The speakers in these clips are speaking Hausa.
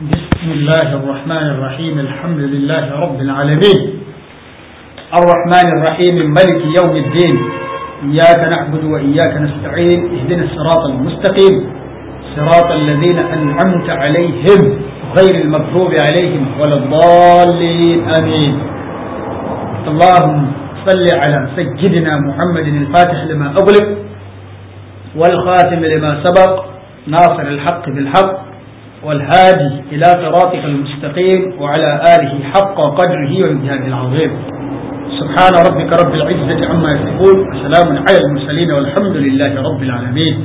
بسم الله الرحمن الرحيم الحمد لله رب العالمين الرحمن الرحيم ملك يوم الدين إياك نعبد وإياك نستعين اهدنا الصراط المستقيم صراط الذين أنعمت عليهم غير المغضوب عليهم ولا الضالين آمين اللهم صل على سيدنا محمد الفاتح لما أغلق والخاتم لما سبق ناصر الحق بالحق والهادي إلى صراطك المستقيم وعلى آله حق قدره وامتهانه العظيم سبحان ربك رب العزة عما يصفون وسلام على المرسلين والحمد لله رب العالمين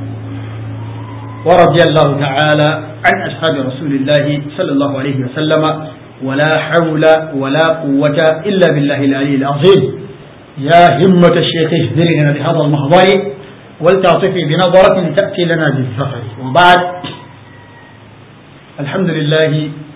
ورضي الله تعالى عن أصحاب رسول الله صلى الله عليه وسلم ولا حول ولا قوة إلا بالله العلي العظيم يا همة الشيخ اهدرنا بهذا المحضر ولتعطفي بنظرة تأتي لنا بالظفر وبعد الحمد لله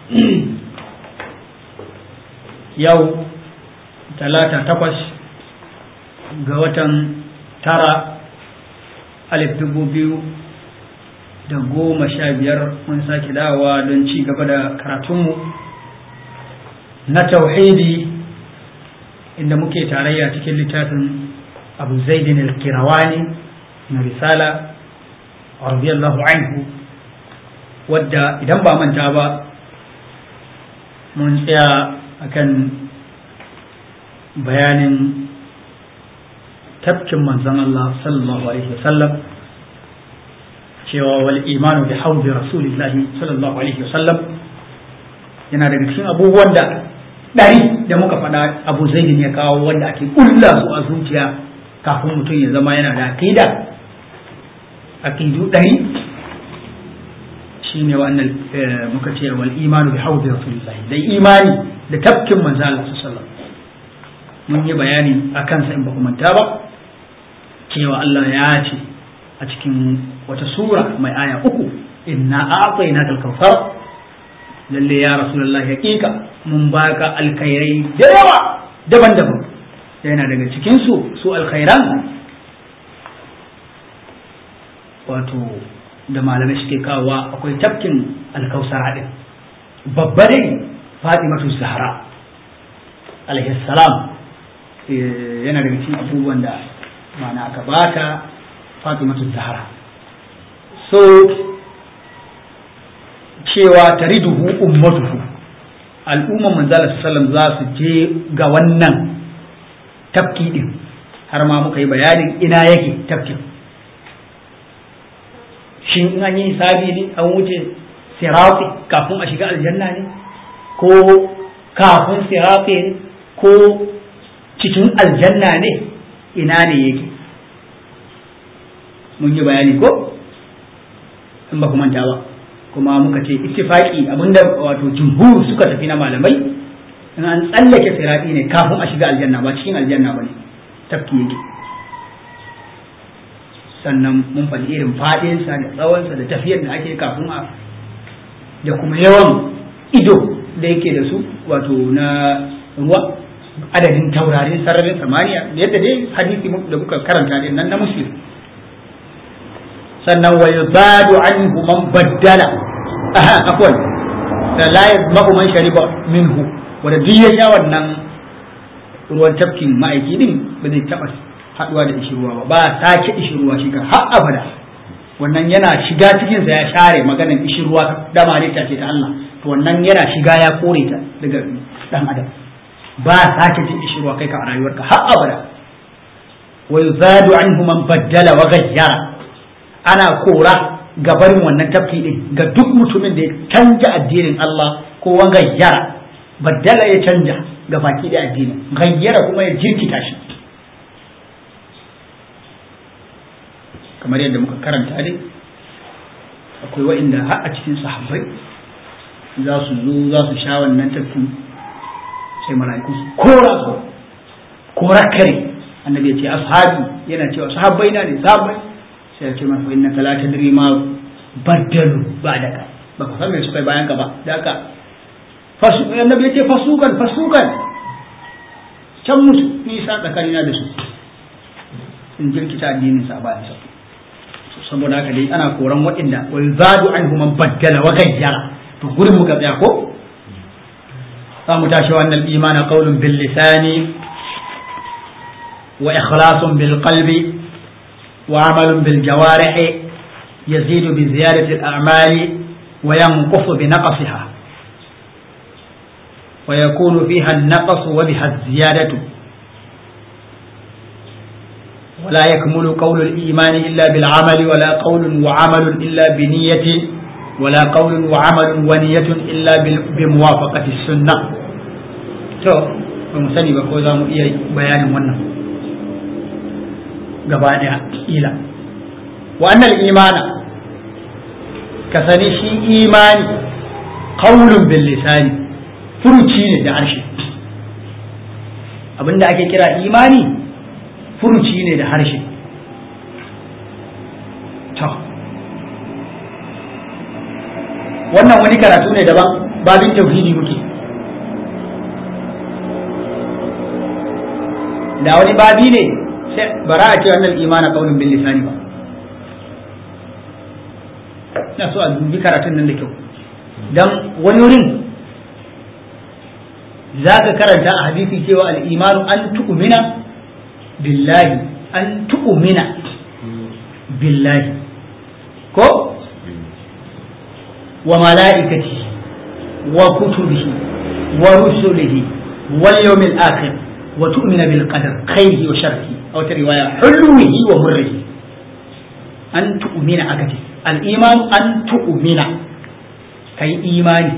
يوم ثلاثة تقص قوة ترى ألف دبو بيو da goma sha biyar mun sake dawa don ci gaba da karatunmu na tauhidi inda muke tarayya cikin littafin abu zaidin al-kirawani na risala radiyallahu anhu wadda idan ba manta ba mun tsaya akan bayanin tafkin manzon Allah sallallahu alaihi wasallam cewa wal imanu bi haudi rasulillahi sallallahu alaihi wasallam yana daga cikin abubuwan da ɗari da muka faɗa abu zaidin ya kawo wanda ake ƙulla su a zuciya kafin mutum ya zama yana da aqida aqidu ɗari shine wannan muka ce wal imanu bi haudi rasulillahi da imani da tafkin manzo Allah sallallahu mun yi bayani akan sa in ba ku manta ba cewa Allah ya ce a cikin wata sura mai aya uku inna a'tayna al-kawthar lalle ya rasulullah hakika mun baka alkhairai da yawa daban-daban yana daga cikin su su alkhairan wato da malamai suke kawowa akwai tafkin alkausara din babba dai fatimatu zahra alaihi salam yana daga cikin abubuwan da mana aka bata fatimatu zahra so cewa tariduhu ummatuhu al'umman manzala sallam za su je ga wannan tafki din har ma muka yi bayanin ina yake tafkin shin in an yi hisabi ne an wuce sirafi kafin a shiga aljanna ne ko kafin sirafi ne ko cikin aljanna ne ina ne yake mun yi bayani ko in ba ku manta ba kuma muka ce ittifaqi abinda wato jumhur suka tafi na malamai in an tsallake sirati ne kafin a shiga aljanna ba cikin aljanna ba ne tafki yake sannan mun faɗi irin faɗinsa da tsawonsa da tafiyar da ake kafin a da kuma yawan ido da yake da su wato na ruwa adadin taurarin sararin samaniya yadda dai hadisi da muka karanta din nan na muslim sannan wa yuzadu anhu man baddala aha afwan da la yazma'u man shariba minhu wanda duk ya sha wannan ruwan tafkin ma'aiki din ba zai taba haduwa da ishirwa ba ba sake ishirwa shi kan har abada wannan yana shiga cikin sa ya share maganar ishirwa da malita ce ta Allah to wannan yana shiga ya kore ta daga dan adam ba sake jin ishirwa kai ka a rayuwarka har abada wa yuzadu anhu man baddala wa ghayyara ana kora ga barin wannan tafki din ga duk mutumin da ya canja addinin Allah ko wa gayyara baddala ya canja ga baki da addinin gayyara kuma ya jirkita shi kamar yadda muka karanta dai akwai wa'inda har a cikin sahabbai za su zo za su sha wannan tafki sai mala'iku su kora su kora kare annabi ya ce ashabi yana cewa sahabbai na ne sahabbai sai ya ce masa inna la tadri ma baddalu ba'daka ba ka san me suka yi bayan ka ba da haka fasu annabi ya ce fasukan fasukan can musu nisa tsakanina da su in jirkita addinin sa bayan sa saboda haka dai ana koran waɗanda wal zadu anhu man baddala wa gayyara to gurin muka tsaya ko za mu tashi wannan imana qaulun bil lisani wa ikhlasun bil qalbi wa amalun bil jawarihi yazidu bi ziyadati al a'mali wa yanqusu bi naqsiha wa yakunu fiha an-naqs wa biha az-ziyadatu ولا يكمل قول الإيمان إلا بالعمل ولا قول وعمل إلا بنية ولا قول وعمل ونية إلا بموافقة السنة to ba mu sani ba ko za mu iya bayanin wannan gaba daya ila wa annal imana ka sani shi imani qaulun bil lisani furuci ne da harshe abinda ake kira imani furuci ne da harshe to wannan wani karatu ne daban babin tauhidi muke da wani babi ne sai bara a ce wannan imana kaunin bin lisani ba ina so a dubi karatun nan da kyau dan wani wurin za ka karanta a hadisi cewa al-imanu an tu'mina billahi an tu'mina billahi ko wa mala'ikati wa kutubihi wa rusulihi wal yawmil akhir wa tu'mina bil qadar khairihi wa sharrihi aw ta riwaya hulwihi wa murrihi an tu'mina akati al iman an tu'mina kai imani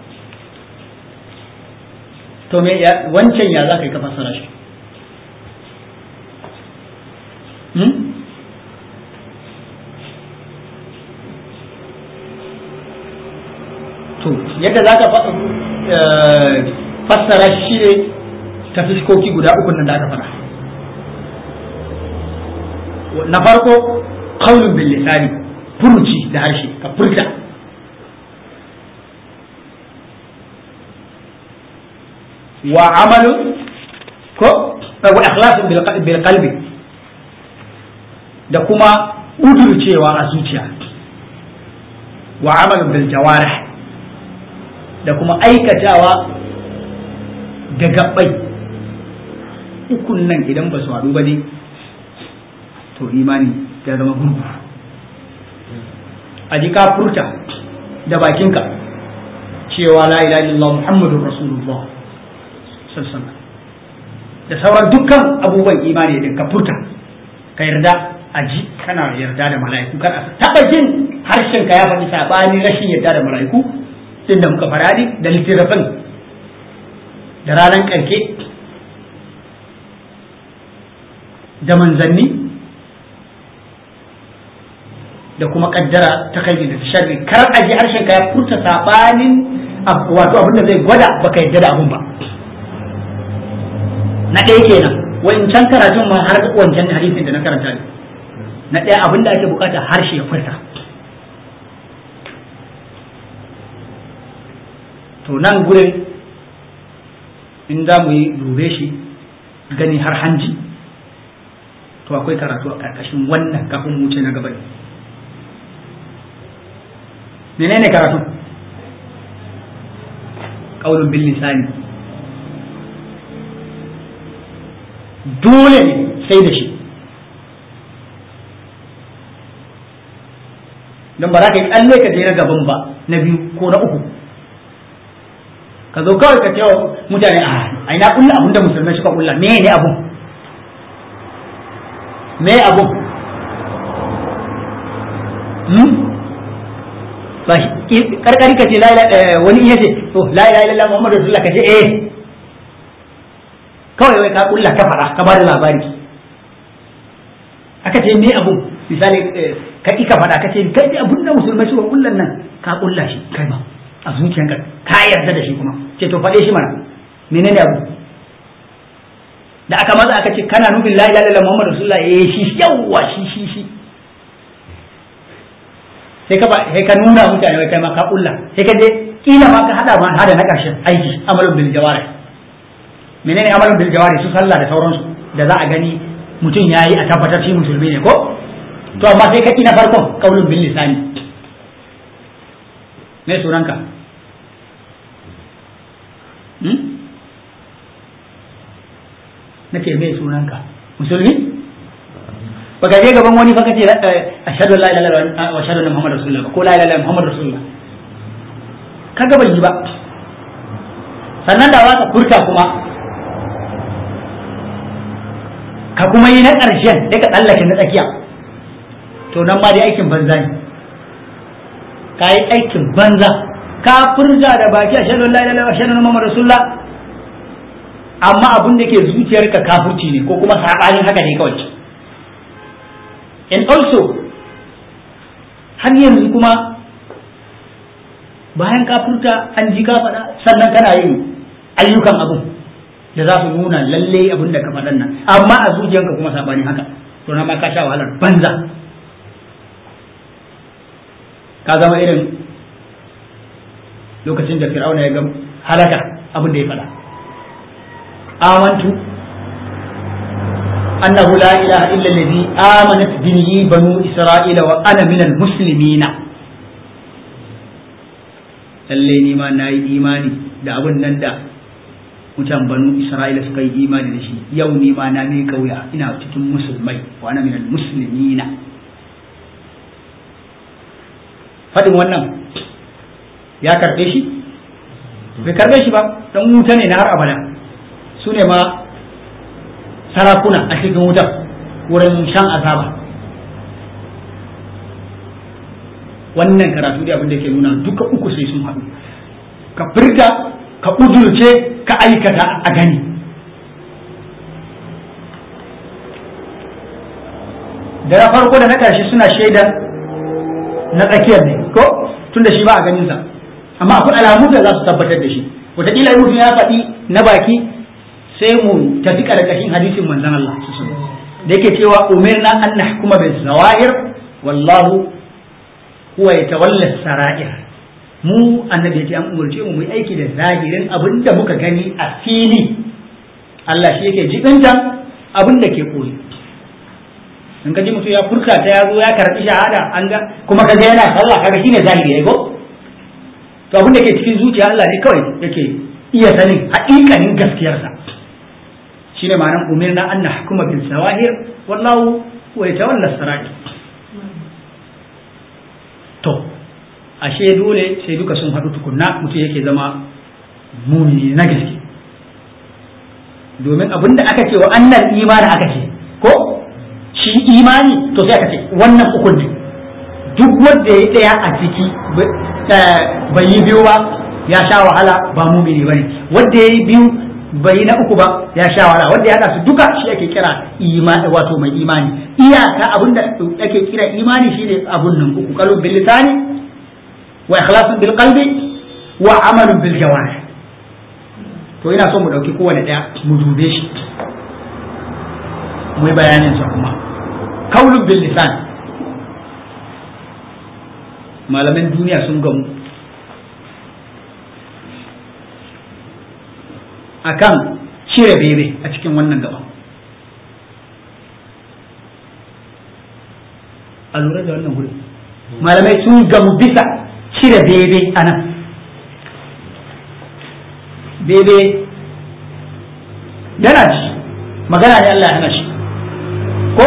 to me wancan ya za ka yi ka fassara shi to yadda za ka fassara shi ne ta fiskoki guda uku nan da aka faɗa na farko kaunin bil lisani furuci da harshe ka furta wa amalun ko wa ikhlasun bil qalbi da kuma udurcewa a zuciya wa amalun bil jawarih da kuma aikatawa da gabbai ukun nan idan ba su haɗu ba ne to imani ya zama gurgu a ji ka furta da bakinka cewa la ilaha illallah muhammadur rasulullah sallallahu da sauran dukkan abubuwan imani din ka furta ka yarda a ji kana yarda da mala'iku kar a taba jin harshen ka ya faɗi sabani rashin yarda da mala'iku din da muka faradi da littafin da ranar karke da manzanni da kuma kaddara ta kai da sharri kar a ji harshen ka ya furta sabanin wato abin da zai gwada baka yarda da abun ba na ɗaya kenan wancan karatun ma har wancan hadisin da na karanta ne na ɗaya abin da ake bukata harshe ya furta to nan gurin in za mu yi dube shi gani har hanji to akwai karatu a ƙarƙashin wannan kafin mu ce na gaba menene karatu ƙaunin bin lisani dole ne sai da shi don ba za ka yi tsalle ka je na gaban ba na biyu ko na uku ka zo kawai ka cewa mutane a ina kulla abin da musulmai suka kulla me ne abun me abun ba karkari ka ce wani iya ce to la ilaha illallah muhammadu rasulullah ka ce eh kawai wai ka kulla ka faɗa ka bada labari aka ce me abu misali ka ka faɗa ka ce kai abun da musulmai suka kullan nan ka kulla shi kai ma a zuciyanka ka yarda da shi kuma ce to faɗe shi mana menene abu da aka maza aka ce kana nufin la ilaha illallah muhammadu rasulullah eh shi yawwa shi shi shi sai ka sai ka nuna mutane wai kai ma ka kulla sai ka je kila ma ka hada ma hada na ƙarshen aiki amalun bil jawarih menene amalin bil jawari su sallah da sauransu da za a gani mutum ya yi a tabbatar shi musulmi ne ko to amma sai ka na farkon kaulun bil lisani me sunanka nace me sunanka musulmi baka je gaban wani fa kace ashhadu an la ilaha illallah wa ashhadu anna muhammadar rasulullah ko la ilaha illallah muhammadur rasulullah kaga bai yi ba sannan da za ka furta kuma ka kuma yi na ƙarshen sai ka tsallake na tsakiya to nan ma dai aikin banza ne ka yi aikin banza ka furta da baki a shaɗu la ilaha shaɗu na Muhammad Rasulullah amma abin da ke zuciyarka kafurci ne ko kuma saɓanin haka ne kawai and also har yanzu kuma bayan ka furta an ji ka faɗa sannan kana yin ayyukan abin da za su nuna lalle abin da ka faɗan nan amma a zuciyarka kuma saɓanin haka to na ma ka sha wahalar banza ka zama irin lokacin da fir'auna ya ga halaka abin da ya faɗa amantu annahu la ilaha illa allazi amanat bihi banu isra'ila wa ana minal muslimina lalle ni ma nayi imani da abin nan da mutan banu isra'ila suka yi imani da shi yau ni ma na mai kauya ina cikin musulmai wa ana minal muslimina faɗin wannan ya karɓe shi bai karɓe shi ba dan wuta ne na har abada su ne ma sarakuna a cikin wutar wurin shan azaba wannan karatu da abin da ke nuna duka uku sai sun haɗu ka firga ka udurce ka aikata a gani da na farko da na ƙarshe suna shaida na tsakiyar ne ko tun da shi ba a ganinsa amma akwai alamu da za su tabbatar da shi wataƙila mutum ya faɗi na baki sai mu tafi ƙarƙashin hadisin manzon Allah da yake cewa umirna an nahkuma bil zawahir wallahu huwa yatawalla sara'ir mu annabi yace an umurce mu mu aiki da zahirin abin da muka gani a fili Allah shi yake jibinta abin da ke koyi in ka ji mutum ya furta ta ya zo ya karɓi shahada an ga kuma kaga yana sallah kaga shine zahiri ya go to abin da ke cikin zuciya Allah ne kawai yake iya sanin haƙiƙanin gaskiyarsa shine ma'anar umirna an nahkuma bil sawahir wallahu wa yatawalla sarair to ashe dole sai duka sun haɗu tukunna mutum yake zama mumini na gaske domin abin da aka ce wa annal imani aka ce ko shi imani to sai aka ce wannan ukun ne duk wanda ya ɗaya a ciki bai yi biyu ba ya sha wahala ba mumini bane wanda ya yi biyu bai yi na uku ba ya sha wahala wanda ya haɗa su duka shi ake kira imani wato mai imani iyaka abin da ake kira imani shine abun nan uku qalbun bil lisani wa ikhlasun bil qalbi wa amalun bil jawarih to ina so mu dauki kowane daya mu dube shi mu yi bayanin sa kuma kaulun bil lisan malaman duniya sun gamu akan cire bebe a cikin wannan gaba a lura da wannan wuri malamai sun gamu bisa cire bebe a nan bebe yana ci magana ne Allah ya hana shi ko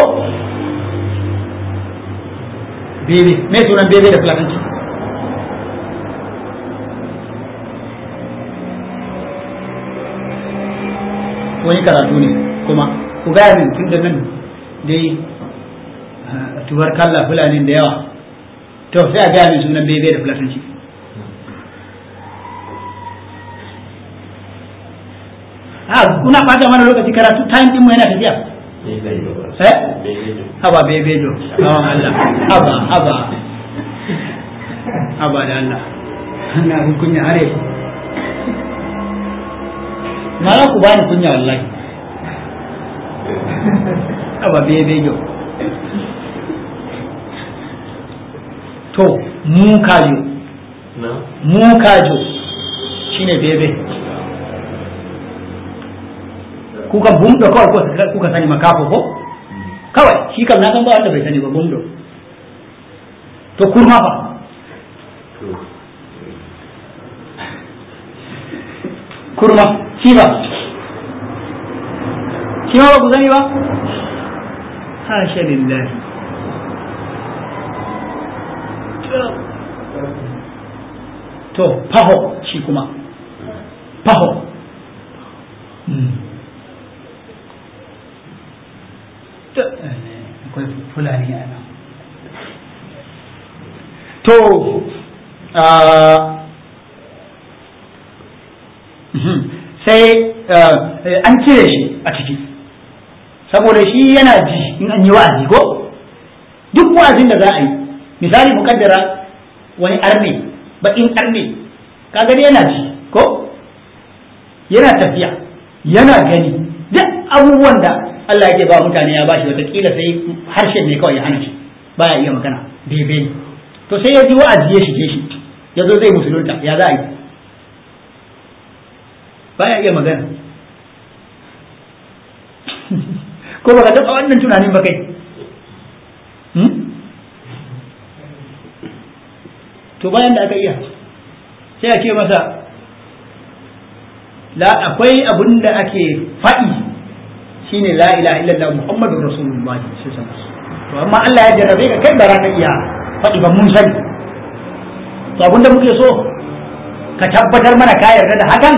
bebe me sunan bebe da fulatanci wani karatu ne kuma ku gaya min tun da nan dai tubar kalla fulani da yawa to sai a gaya min sunan bebe da fulatanci a kuna ɓata mana lokaci karatu time din mu yana tafiya eh haba bebe do hawan Allah haba haba haba da Allah na kunya are ma za ku bani kunya wallahi haba bebe do to mu kajo mu kajo shine bebe kuka bumdo kawai ko kuka sani makafo ko kawai shi kam na san ba wanda bai sani ba bumdo to kurma fa kurma shi ba shi ma ba ku sani ba hasha lillahi to faho shi kuma faho akwai fulani a nan to sai an cire shi a ciki saboda shi yana ji in an yi wa'azi ko duk wa'azin da za a yi misali mukaddara wani arne baƙin arne kaga yana ji ko yana tafiya yana gani duk abubuwan da Allah yake ba mutane ya bashi watakila sai harshen ne kawai ya hana shi baya iya magana bebe to sai ya ji wa'azi ya shige shi ya zo zai musulunta ya za a yi baya iya magana ko baka taɓa wannan tunanin ba kai to bayan da aka iya sai a ce masa la akwai abin da ake faɗi shine la ilaha illallah muhammadur rasulullah sallallahu alaihi to amma Allah ya jarrabe ka kai ba za ka iya faɗi ba mun sani to abinda muke so ka tabbatar mana ka yarda da hakan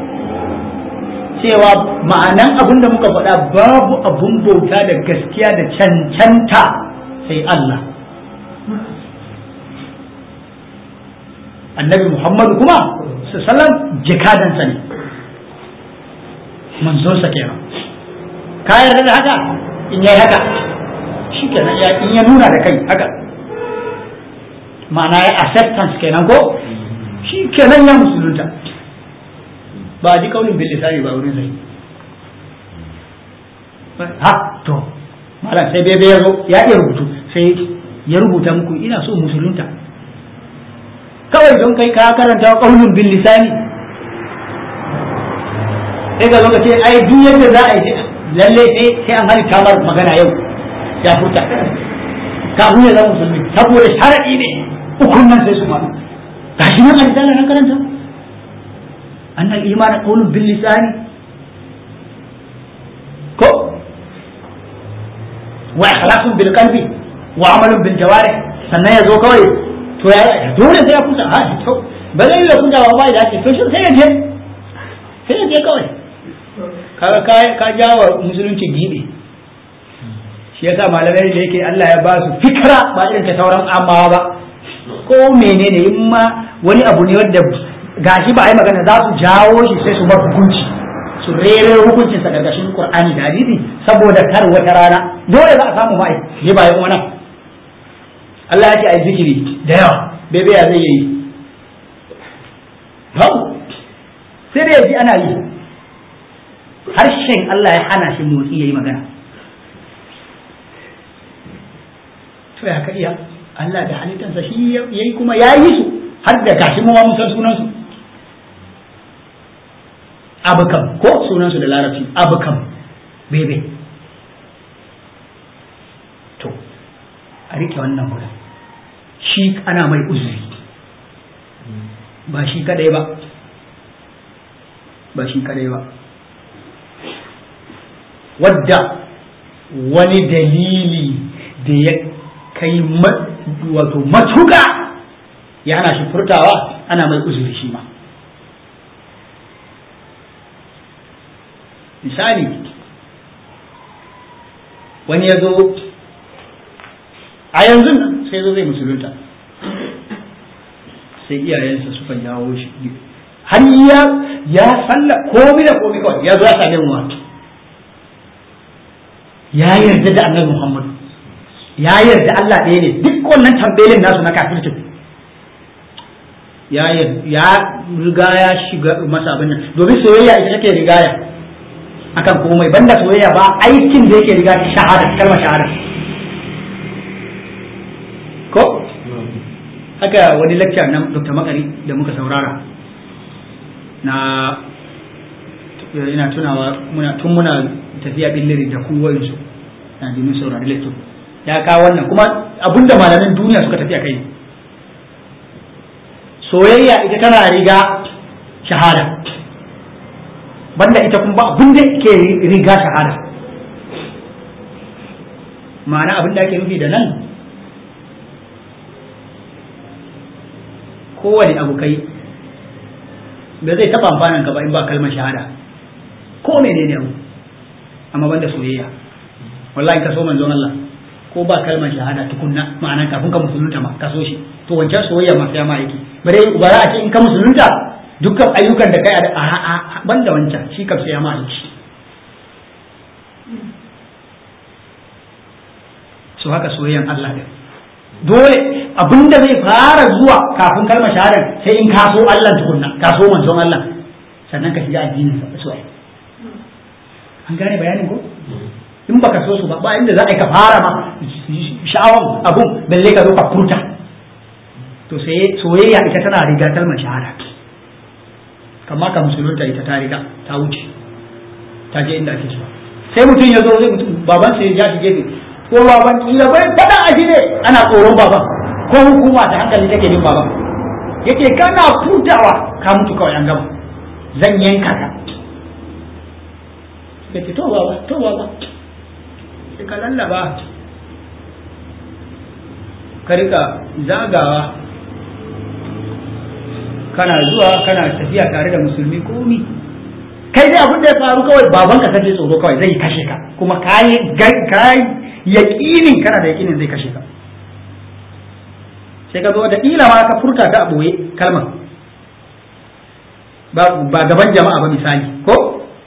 cewa ma'anan abin da muka faɗa babu abun bauta da gaskiya da cancanta sai Allah annabi Muhammadu kuma sallam jikadansa ne manzonsa kenan ka yarda da haka in yayi haka shi kenan ya in ya nuna da kai haka ma'ana ya acceptance kenan ko shi kenan ya musulunta ba a ji kaunin bil lisani ba wurin sai ha to malam sai bebe ya zo ya iya rubutu sai ya rubuta muku ina so musulunta kawai don kai ka karanta kaunin bil lisani sai ga zo ka ce ai duk yadda za a yi lalle sai sai an halitta mar magana yau ya furta kafin ya zama musulmi saboda sharadi ne ukun nan sai su faru gashi nan a risala na karanta أن الإيمان قول باللسان كو وإخلاص بالقلب وعمل بالجوارح sannan ya zo kawai to ya dole sai ya kusa ha to ba zai da kusa ba da ake to shi sai ya je sai ya je kawai kaga ka ka jawa musulunci gibe shi yasa malamai da yake Allah ya ba su fikra ba irin ta sauran amma ba ko menene in ma wani abu ne wanda gashi ba a yi magana za su jawo shi sai su bar hukunci su rere hukuncin sa gargashin Qur'ani da hadisi saboda kar wata rana dole za a samu mai ne ba yan wannan Allah ya ce ai zikiri da yawa bebe ya zai yi babu sai da yaji ana yi harshen Allah ya hana shi motsi yayi magana to ya ka iya Allah da halittansa shi yayi kuma ya yi su har da gashi mu mun san sunan su abukam ko sunansu da larabci abukam bebe to a rike wannan wurin shi ana mai uzuri ba shi kadai ba ba shi kadai ba wadda wani dalili da ya kai wato matuka ya hana shi furtawa ana mai uzuri shi ma misali wani ya zo a yanzu nan sai zo zai musulunta sai iyayensa suka jawo shi har ya ya salla komai da komai kawai ya zo ya same mu ya yarda da annabi Muhammad ya yarda Allah ɗaya ne duk wannan tambelin nasu na kafircin ya ya riga ya shiga masa abin nan domin soyayya ita take rigaya akan komai banda soyayya ba aikin da yake riga shahada kalmar shahada ko haka wani lecture na Dr. Makari da muka saurara na ina tunawa muna tun muna tafiya billiri da kuwayin su na domin saurari lecture ya kawo wannan kuma abinda malamin duniya suka tafi a kai soyayya ita tana riga shahada banda ita kuma abin da ke riga shahada ma'ana abin da ake nufi da nan kowane abu kai ba zai taɓa amfanin ka ba in ba kalmar shahada ko menene abu amma banda soyayya wallahi ka so manzon Allah ko ba kalmar shahada tukunna ma'ana kafin ka musulunta ma ka so shi to wancan soyayya ma sai ma yake bare ba za a ce in ka musulunta dukkan ayyukan da kai a a banda wancan shi kam sai ma yake so haka soyayyan Allah din dole abinda zai fara zuwa kafin kalmar shahada sai in ka so Allah tukunna ka so manzon Allah sannan ka shiga addinin sa so an gane bayanin ko in baka so su ba ba inda za a yi ka fara ma sha'awan abun balle ka zo ka furta to sai soyayya ita tana riga kalmar shahada kamar ka musulunta ita ta riga ta wuce ta je inda ake so sai mutum ya zo zai mutum baban sai ya shi gefe ko baban kila bai fada a ne ana tsoron baban ko hukuma ta hankali take jin baban yake kana futawa ka mutu kawai an gama zan yanka ka yace to baba to baba sai ka lallaba ka rika zagawa kana zuwa kana tafiya tare da musulmi komi kai dai abin da ya faru kawai baban ka kaje tsoro kawai zai kashe ka kuma kai kai yaqinin kana da yaqinin zai kashe ka sai ka zo da kila ma ka furta ta a boye kalmar ba gaban jama'a ba misali ko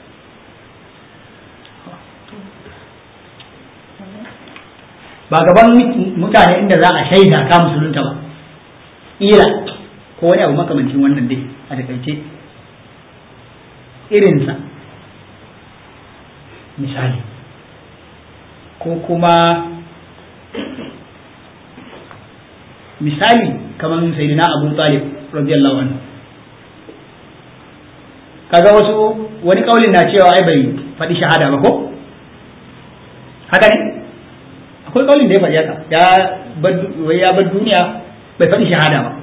ba gaban mutane inda za a shaida ka musulunta ba ila ko wani abu makamancin wannan dai a takaice irinsa misali ko kuma misali kamar sayyidina abu talib radiyallahu anhu kaga wasu wani kaulin na cewa ai bai faɗi shahada ba ko haka ne akwai kaulin da ya faɗi haka ya ya bar duniya bai faɗi shahada ba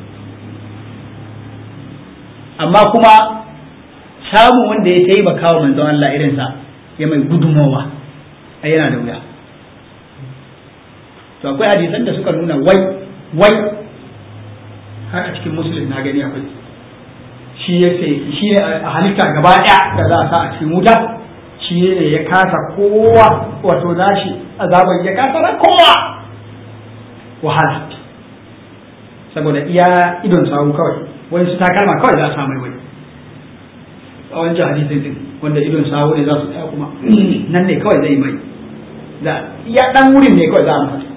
amma kuma samun wanda ya taimaka wa manzon Allah irinsa ya mai gudunmawa a yana da wuya to akwai hadisan da suka nuna wai wai har a cikin musulun na gani akwai shi ya shi ne a halitta gaba ɗaya da za a sa a cikin wuta shi ne ya kasa kowa wato nashi azaban ya kasa na kowa wahala saboda iya idon sawu kawai wani su takalma kawai za a samu wani a wancan hadisin din wanda idon sawu ne za su tsaya kuma nan ne kawai zai mai za iya dan wurin ne kawai za a masa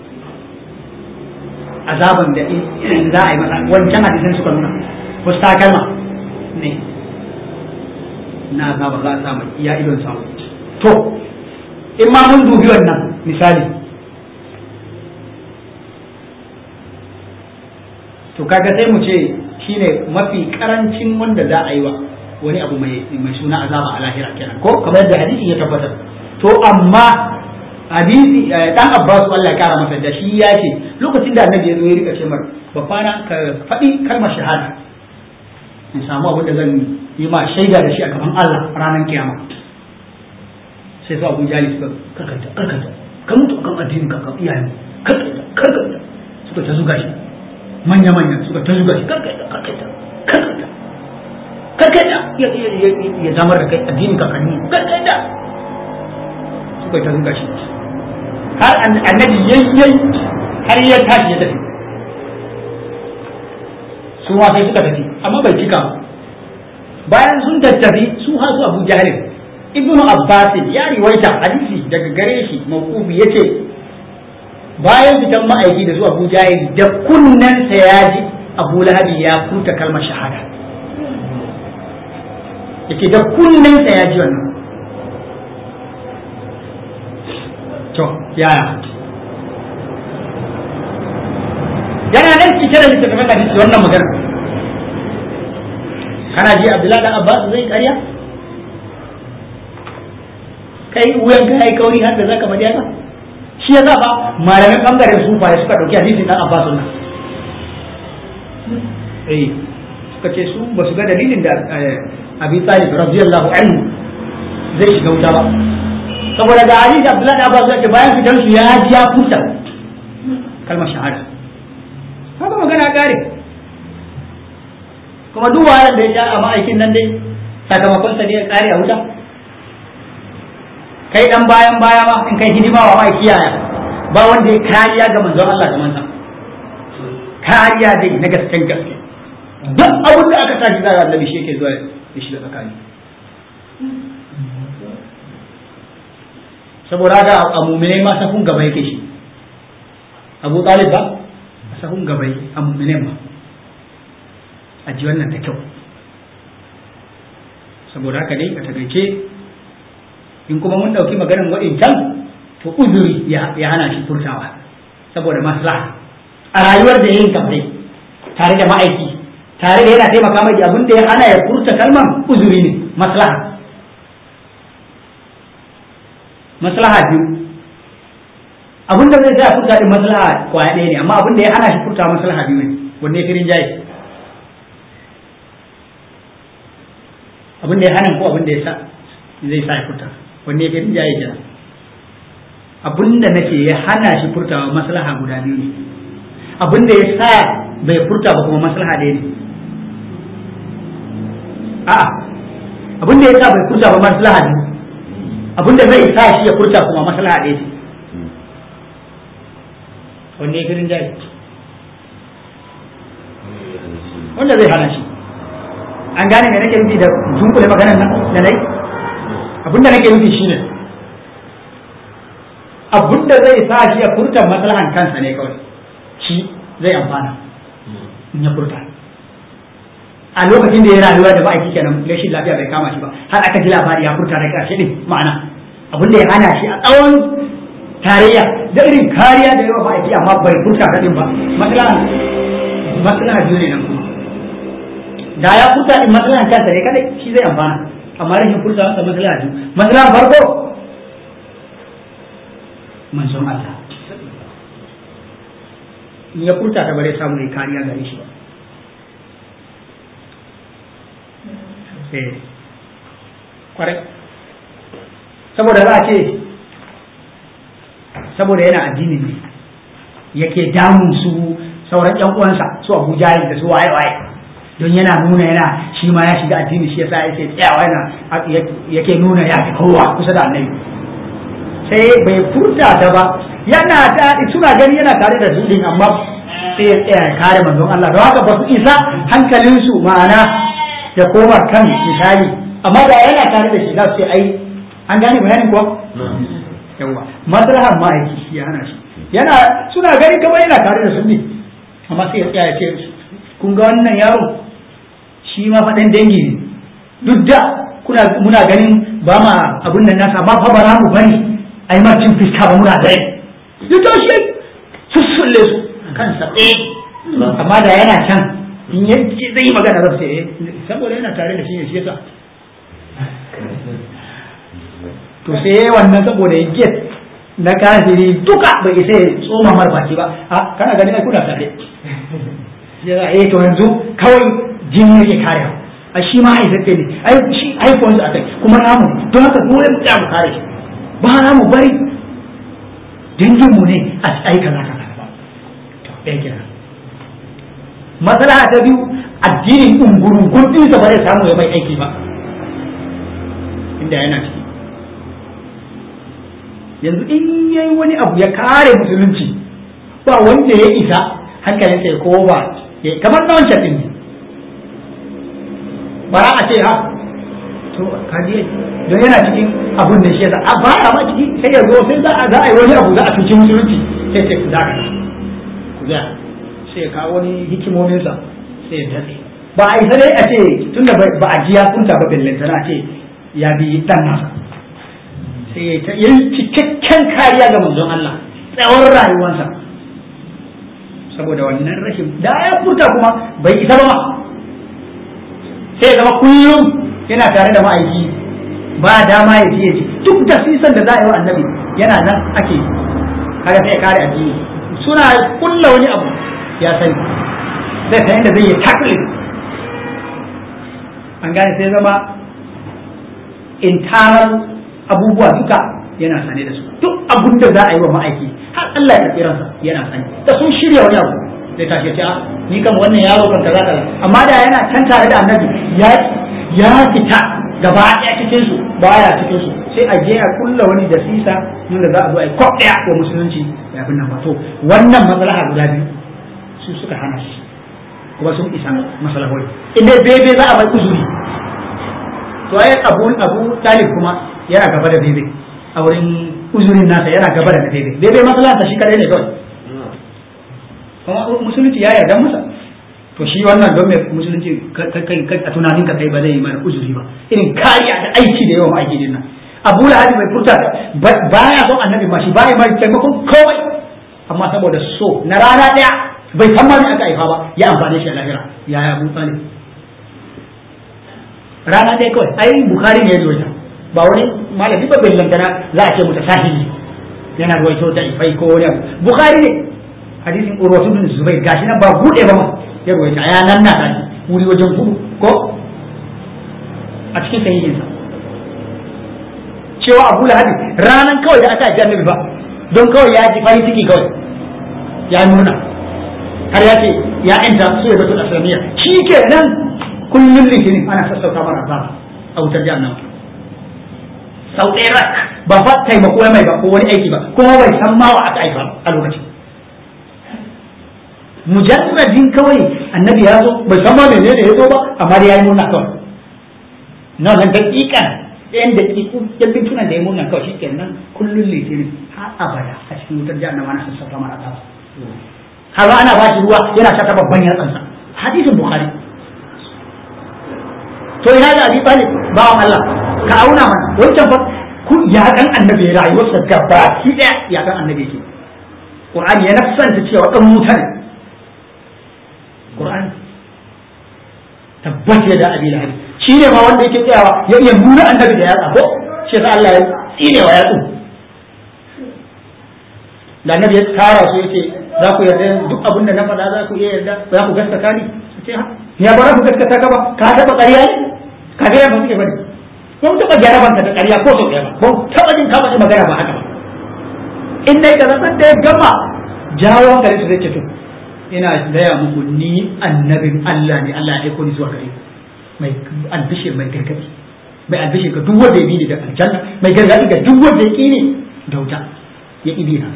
azaban da za a yi masa wancan hadisin suka nuna wasu takalma ne na azaba za a samu iya idon sawu to in ma mun dubi wannan misali to kaga sai mu ce shine mafi karancin wanda za a yi wa wani abu mai suna azaba a lahira kenan ko kamar yadda hadisi ya tabbatar to amma hadisi dan Abbas Allah ya kara masa da shi ya ce lokacin da annabi ya zo ya rika ce mar babana ka faɗi kalmar shahada in samu abin da zan yi ma shaida da shi a gaban Allah ranar kiyama sai su Abu Jali suka karkata karkata ka mutu kan addinin ka kan iyayen karkata karkata suka ta zuga shi manya manya suka ta zuga shi karkata karkata karkata karkata ya ya zamar da kai addinin ka kan karkata suka ta zuga shi har annabi yayyayi har ya tashi ya tafi su ma sai suka tafi amma bai cika bayan sun tattafi su har su Abu Jahil ibnu Abbas ya riwaita hadisi daga gare shi mawqufi yace bayan fitan ma'aiki da zuwa Abu Jahil da kunnen sa ya ji Abu Lahabi ya furta kalmar shahada yake da kunnen sa ya ji wannan to yaya yana nan cike da littattafan hadisi wannan magana kana ji Abdullahi dan Abbas zai karya kai wuyan ka yayi kauri har da zaka bari haka shi ya zaba malamin bangaren sufa ya suka dauki hadisin dan Abbas nan eh suka ce su ba su ga dalilin da Abi Talib radiyallahu anhu zai shiga wuta ba saboda ga Ali da Abdullahi da Abbas da bayan fitar su ya ji ya furta kalmar shahada haka magana kare kuma duk wahalar da ya sha a ma'aikin nan dai sakamakon sa ne ya kare a wuta kai dan bayan baya ma in kai hidima wa ma'aiki yaya ba wanda ya kariya ga manzon Allah ga manzon kariya dai na gasken gaske duk abin da aka tashi zai annabi shi yake zuwa ya shiga tsakani saboda haka a muminai ma safun gaba yake shi abu talib ba a safun gaba a muminai ma a ji wannan da kyau saboda haka dai a takaice in kuma mun ɗauki maganar waɗancan to uzuri ya hana shi furtawa saboda maslaha a rayuwar da yin kamfai tare da ma'aiki tare da yana taimaka mai abin da ya hana ya furta kalman uzuri ne maslaha maslaha biyu abin da zai sa furta din maslaha kwaya ɗaya ne amma abin da ya hana shi furta maslaha biyu ne wanne firin jaye abin da ya hana ko abin da ya sa zai sa ya furta wanne firin jaye kenan abin da nake ya hana shi furtawa maslaha guda biyu ne abin da ya sa bai furta ba kuma maslaha ɗaya ne a'a abin da ya sa bai furta ba maslaha biyu abin da zai sa shi ya furta kuma maslaha ɗaya ce wanne ya firin jari wanda zai hana shi an gane me nake nufi da dunkule maganar nan da nai abin da nake nufi shine abin da zai sa shi ya furta maslahan kansa ne kawai shi zai amfana in ya furta a lokacin da ya rayuwa da ma'aiki kenan rashin lafiya bai kama shi ba har aka ji labari ya furta da ƙarshe din ma'ana abin da ya hana shi a tsawon tarayya da irin kariya da yawa ma'aiki amma bai furta da din ba maslahan maslaha biyu ne nan kuma da ya furta din maslahan kansa ne kadai shi zai amfana amma rashin furta masa maslaha biyu maslahan farko manzon Allah in ya furta ta bare samu ne kariya gare shi ba kwarai saboda za a ce saboda yana addini ne yake damun su sauran yan uwansa su abu jahil da su waye waye don yana nuna yana shi ma ya shiga addini shi yasa yake tsayawa yana yake nuna ya fi kowa kusa da annabi sai bai furta ta ba yana ta suna gani yana tare da su din amma sai ya tsaya ya kare manzon Allah don haka ba su isa hankalinsu ma'ana ya koma kan misali amma da yana tare da shi za su ce ai an gane bayanin kuwa yawa maslahar ma'aiki shi ya hana shi yana suna gani kamar yana tare da su ne amma sai ya tsaya ya ce kun ga wannan yaro shi ma faɗin dangi ne duk da kuna muna ganin ba ma abun nan nasa ba fa bara mu bari ai ma cin fiska ba muna dai duk da shi sussulle su kansa ɗaya amma da yana can in ya zai yi magana za su ce saboda yana tare da shi ne shi yasa to sai wannan saboda ya get na kafiri duka bai isa ya tsoma mar baki ba a kana gani ai kuna tare ya eh to yanzu kawai jini yake kare a shi ma haifaffe ne ai shi haifuwan su akai kuma namu don haka dole mu tsaya mu kare shi ba na mu bari dangin mu ne a ai kaza kaza ba to ɗaya kira matsala ta biyu addinin ungurun gurdin sa ba zai samu ya mai aiki ba inda yana ciki yanzu in yayi wani abu ya kare musulunci ba wanda ya isa hankalinsa ya kowa ba kamar na wancan ɗin ne bara a ce ha to kaji don yana cikin abun da shi yasa a baya ma ciki sai ya zo sai za a za a yi wani abu za a cuci musulunci sai sai ku zaka ku za sai ya kawo wani hikimominsa sai ya datse ba a isa dai a ce tunda ba a ji ya kunta ba bellanta na ce ya bi dan nasa sai ya yi cikakken kariya ga manzon Allah tsawon rayuwarsa saboda wannan rashin da ya furta kuma bai isa ba sai ya zama kullum yana tare da ma'aiki ba dama ya ji duk da sisan da za a yi wa annabi yana nan ake kaga sai ya kare addini suna kulla wani abu ya sani zai san yadda zai yi tackling an gane sai zama internal abubuwa duka yana sane da su duk abin da za a yi wa ma'aiki har Allah ya karɓi ransa yana sane da sun shirya wani abu zai tashi ce a ni kan wannan yaro kan kaza kaza amma da yana can tare da annabi ya ya fita gaba ɗaya cikin su baya cikin su sai a je a kulla wani da sisa da za a zo a yi kwaf ɗaya wa musulunci ya fi nan to wannan maslaha guda biyu su suka hana shi kuma sun isa masalahoi inda bebe za a bai uzuri to ai abu abu talib kuma yana gaba da bebe a wurin uzurin nasa yana gaba da bebe bebe maslaha shi kadai ne kawai kuma musulunci ya yarda masa to shi wannan don mai musulunci a tunanin ka kai ba zai yi mana uzuri ba irin kariya da aiki da yawan aiki din nan abu lahadi bai furta baya son annabi ma shi baya mai taimakon kawai amma saboda so na rana daya bai san ma me aka haifa ba ya amfane shi a lahira ya ya abu talib rana daya kawai ai bukari ne ya zo ba wani malami ba bai lantana za a ce muta sahihi yana ruwaito da ifai ko wani abu bukari ne hadisin urwatu bin zubair gashi nan ba bude ba ma ya ruwaita ya nan na tashi wuri wajen hudu ko a cikin sahihinsa cewa abu lahabi ranan kawai da aka ji annabi ba don kawai ya ji farin ciki kawai ya nuna har ya ce ya inta su ya batul aslamiyya shi ke nan kullum litinin ana sassauta mara ba a wutar jahannama sau ɗaya rak ba fa taimako mai ba ko wani aiki ba kuma bai san ma wa aka aika a lokacin mujarradin kawai annabi ya zo bai san ma menene ya zo ba amma da ya yi murna kawai na wannan daƙiƙan ɗayan daƙiƙu yan bintunan da ya murna kawai shi kenan kullum litinin har abada a cikin wutar jahannama na sassauta mara ta har ana ba shi ruwa yana ta babban yatsansa hadisin bukhari to ina da abi talib bawan Allah ka auna mana wancan fa kun ya kan annabi rayuwarsa gaba ki daya ya kan annabi yake qur'ani ya nafsanta cewa dan mutane qur'ani tabbat ya da abi lahab shi ne ma wanda yake tsayawa ya iya nuna annabi da yatsa ko shi sa Allah ya tsine wa yatsu da annabi ya tara su yace za ku yarda duk abin da na faɗa za ku iya yarda za ku gaskata ni ce ha ya ba za ku gaskata ka ba ka taɓa ƙarya ne ka ga yadda suke bane ba mu taɓa gyara banka da ƙarya ko sau ɗaya ba ba mu taɓa jin ka faɗi magana ba haka ba in dai ka zama da ya gama jawo hankali su zai ce to ina gaya muku ni annabin Allah ne Allah ya aiko ni zuwa gare mai albishir mai gargaɗi mai albishir ga duk wanda ya bi ni da aljanna mai gargaɗi ga duk wanda ya ƙi ni da wuta ya ƙi bi na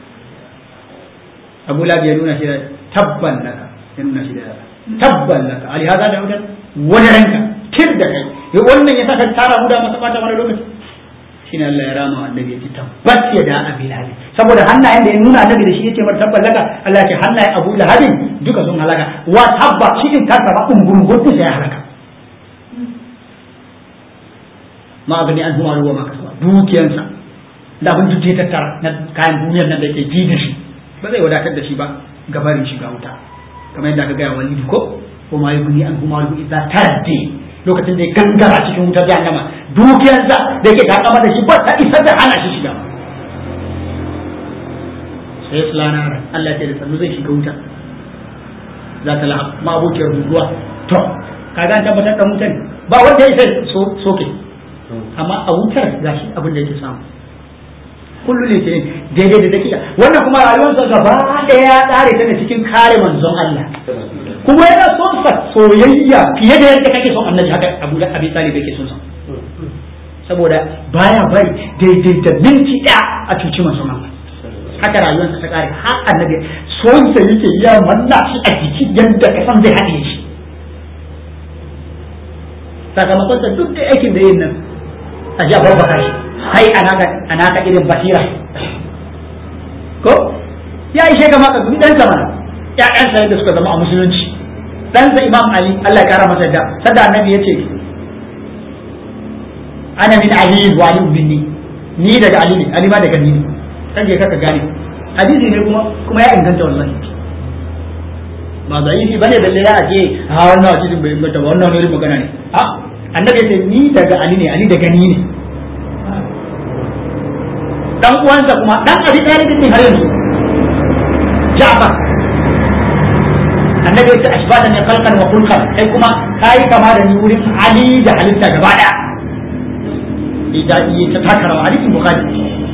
abu labi ya nuna shi da tabban laka ya nuna shi da tabban laka ali hada da wutar wani ranka tir da kai ya wannan ya saka tara mu da masa bata wani lokaci shine Allah ya rama annabi ya ce tabbat ya da abi lahabi saboda hannayen da ya nuna annabi da shi yace mar tabban laka Allah ya ce hannayen abu lahabin duka sun halaka wa tabba shi din kansa ba ungurungun sai ya halaka ma abin an huwa ruwa maka dukiyansa da abin duk ya tattara na kayan duniyar nan da yake ji da shi ba zai wadatar da shi ba gabarin shiga wuta kamar yadda aka gaya wani ko ko ma yugni an kuma lu idza taddi lokacin da ya gangara cikin wutar jahannama dukiyarsa da yake takama da shi ba ta isa da hana shi shiga sai sulana Allah ya ce da sannu zai shiga wuta za ta lahab ma abokiyar guguwa to kaga an tabbatar da wutan ba wanda ya isa soke amma a wutar gashi abin da yake samu kullu ne ke daidai da dakika wannan kuma rayuwarsa gaba ɗaya ya tsare ta ne cikin kare manzon Allah kuma yana son sa soyayya fiye da yadda kake son annabi haka Abu da Abi Talib yake son sa saboda baya bari daidai da minti ɗaya a cuci manzon Allah haka rayuwarsa ta kare har annabi son sa yake ya manna shi a jiki yadda ka san zai haɗe shi sakamakon sa duk da aikin da yin nan a ji a babbaka shi kai a naka irin basira ko ya ishe ka maka bi ɗansa mana ƴaƴansa yadda suka zama a musulunci ɗansa imam ali Allah ya kara masa da sada annabi ya ce ana min ali wa ali minni ni daga ali ne ali ma daga ni ne kan je kaka gane hadisi ne kuma kuma ya inganta wallahi ba da yi bane da ya ce ha wannan hadisin bai inganta ba wannan wani magana ne a annabi ya ce ni daga ali ne ali daga ni ne dan uwansa kuma dan abi talibin ne har yanzu Ja'far annabi ya ce ashbatan ya khalqan wa khulqan kai kuma kai kama da ni wurin Ali da halitta gaba daya idan yi ta takara wa hadisin bukhari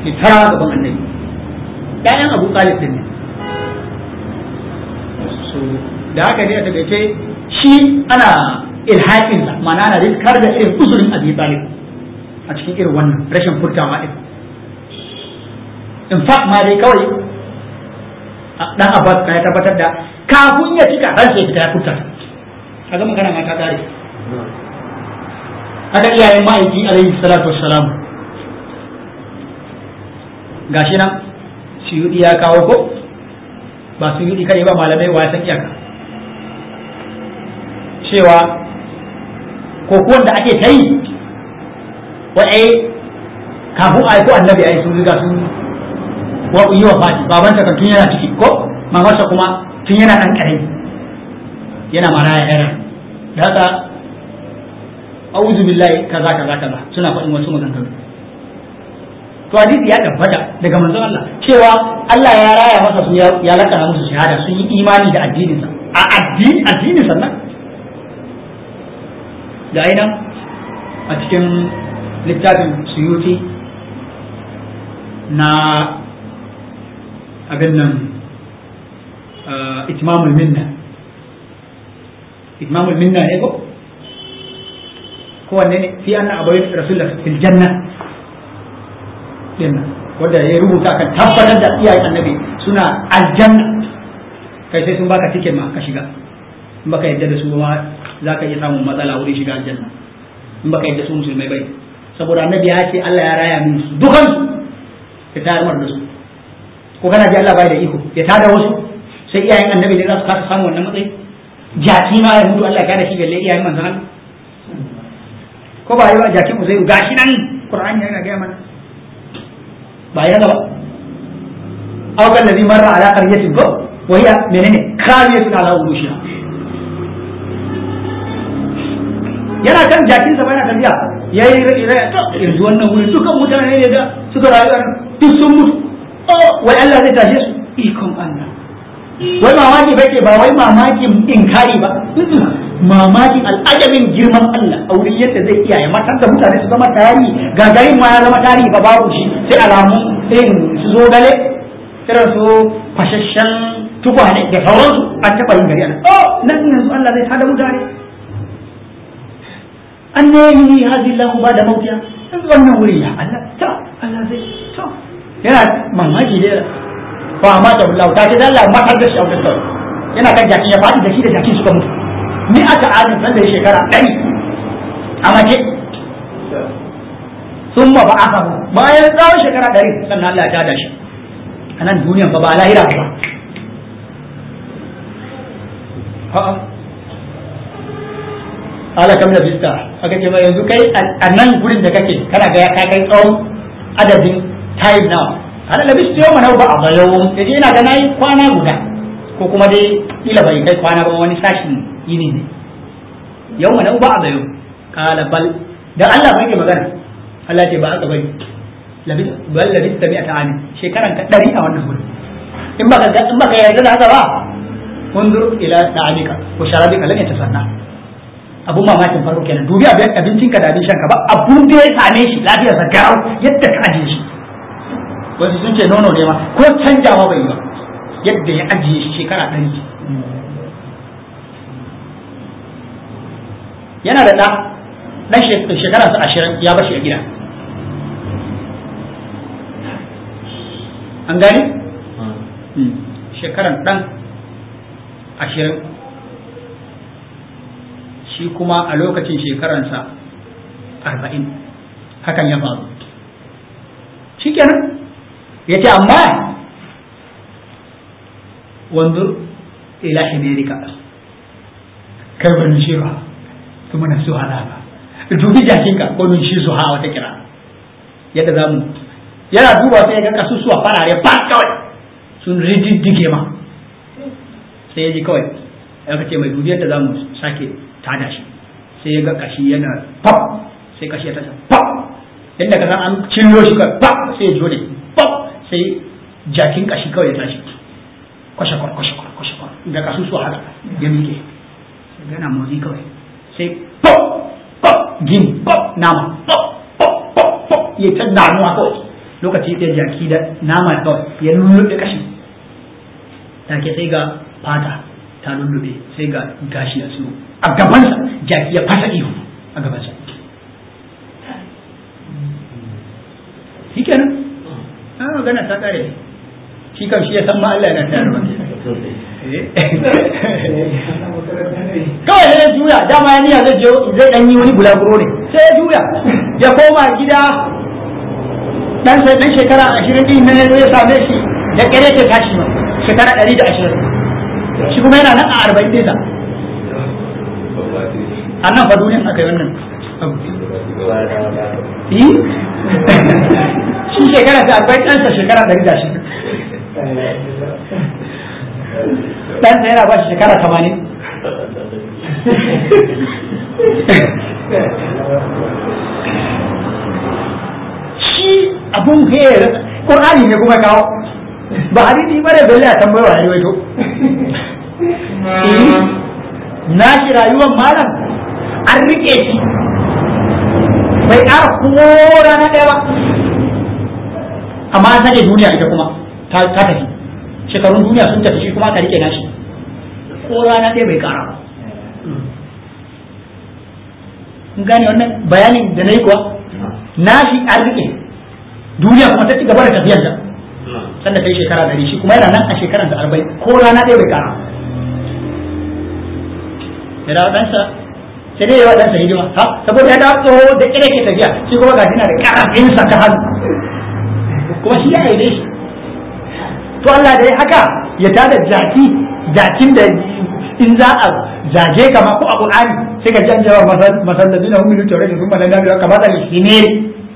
ke tara gaban annabi ƴaƴan abu talib din ne so da haka ne a takaice shi ana ilhaƙin sa ma'ana ana riskar da irin uzurin abi talib a cikin irin wannan rashin furtawa din in fact ma dai kawai dan abbas ya tabbatar da kafin ya cika ran sai fita ya furta kaga magana ma ta kare haka iyayen ma'aiki alaihi salatu wassalam gashi nan suyudi ya kawo ko ba suyudi kai ba malamai wa san iyaka cewa ko kuwan da ake ta yi wa'ai kafin a ko annabi ai sun riga sun wa yi wa fati babanta kan tun yana ciki ko mamarsa kuma tun yana dan karami yana maraya yana da haka a'udhu billahi kaza kaza kaza suna faɗin wasu maganganu to hadisi ya tabbata daga manzon Allah cewa Allah ya raya masa su ya lakana musu shahada sun yi imani da addinin sa a addini addinin sannan da aina a cikin littafin suyuti na abin nan itmamul minna itmamul minna ne ko kowanne ne fi anna abai rasulullah fil janna din wanda ya rubuta kan tabbatar da iyayen annabi suna aljanna kai sai sun baka tiket ma ka shiga in baka yadda da su ma za ka iya samun matsala wurin shiga aljanna in baka yadda su musulmai bai saboda annabi ya ce Allah ya raya min su dukan ya tayar mar da su ko kana ji Allah bai da iko ya tada wasu sai iyayen annabi ne za su kasa samu wannan matsayi jaki ma ya mutu Allah ya kada shi balle iyayen manzon Allah ko ba yi ba jakin uzairu gashi nan qur'ani yana ga mana ba ya gaba aw kan ladhi marra ala qaryatin ko wa hiya menene kawiyatun ala urushiha yana kan jakin sa yana tafiya yayi rai to yanzu wannan wuri dukan mutane ne da suka rayu a duk sun mutu oh wai Allah zai tashe su ikon Allah wai mamaki bake ba wai mamakin inkari ba mamakin al'ajabin girman Allah a wurin yadda zai iya ya matar da mutane su zama tarihi gagarin ma ya zama tarihi ba babu shi sai alamu irin su zo gale irin su fashashen tukwane da sauransu an taɓa yin gari ana oh nan yanzu Allah zai tada mutane an ne yi hazi lahu ba da mautiya yanzu wannan wuri ya Allah ta Allah zai to yana mamaki da ba ma da Allah ta ce da Allah matar da shi a wurin kawai yana kan jakin ya faɗi da shi da jakin suka mutu ni aka adin san da shekara ɗari a mace sun ma ba aka bayan tsawon shekara ɗari sannan Allah ya tada shi a nan duniyan ba ba lahira ba a'a ala kam da bista aka ce ba yanzu kai a nan gurin da kake kana ga ya kai tsawon adadin time now ana da bista yau mana ba a bayo yaje ina ga nayi kwana guda ko kuma dai kila bai kai kwana ba wani sashin yini ne yau mana ba a bayo kala bal da Allah bai magana Allah ce ba aka bari labis bal labis tabi ta ani shekaran ka dari a wannan gurin in baka in baka yarda da haka ba undur ila ta'alika ko sharabika lan yatasanna abun mamakin farko kenan dubi abincin ka da abin shanka ba abun da ya same shi lafiyar sa garau yadda ka ajiye shi wasu sun ce nono ne ma ko canjawa bai yi ba yadda ya ajiye shi shekara ɗari yana da ɗa ɗan shekara sa ashirin ya bashi a gida an gani shekaran ɗan ashirin shi kuma a lokacin shekaransa arba'in hakan ya faru shi kenan ya ce amma wanzu ila himerika kai ba nun shewa kuma na su hana ba dubi jakinka ko nun shi su ha wata kira yadda za mu yana duba sai ya ga kasusuwa farare ba kawai sun rididdige ma sai ya ji kawai ya ce mai dubi yadda za mu sake tada shi sai ya ga kashi yana pop sai kashi ya tasa pop yadda ka san an cillo shi kawai pop sai ya jone pop sai jakin kashi kawai ya tashi kwashe-kwar kwashe-kwar kwashe-kwar da kasu su haka ya miƙe yana motsi kawai sai pop pop gini pop nama pop pop pop pop ya ta damuwa kawai lokaci ɗaya jaki da nama kawai ya lullube kashi take sai ga fata ta lullube sai ga gashi a tsiro a gabansa jaki ya fasa ihu a gabansa shi kenan an magana ta kare shi kam shi ya san ma Allah yana tare ba kawai sai ya juya dama ya niyya zai je zai dan yi wani bulaguro ne sai ya juya ya koma gida dan sai dan shekara 20 din nan ya same shi da kare ke tashi ma shekara 120 shi kuma yana nan a 40 din sa a nan fa duniyan aka yi wannan abu shi shekara ta 40 ɗansa shekara 120 ɗansa yana ba shi shekara 80 shi abun hayar ƙur'ani ne kuma kawo ba hadisi ba da belle a tambayar wa wato na shi rayuwar malam an rike shi bai ƙara ko rana ɗaya ba amma an sake duniya ita kuma ta tafi shekarun duniya sun tafi shi kuma ka rike nashi ko rana ɗaya bai ƙara ba kun gane wannan bayanin da na yi kuwa nashi an rike duniya kuma ta ci gaba da tafiyar da sanda ta yi shekara ɗari shi kuma yana nan a shekarar da arba'in ko rana ɗaya bai ƙara ya dawo ɗansa sai dai yawa ɗansa hidima ha saboda ya dawo tsoho da ƙire ke tafiya shi kuma ga na da ƙarafinsa ta hannu kuma shi ya aide shi to Allah da ya haka ya tada jaki jakin da in za a zage ka ma ko a Qur'ani sai ka ji an jawa masallaci na huminu tare da kuma da nabi ka bada lishinere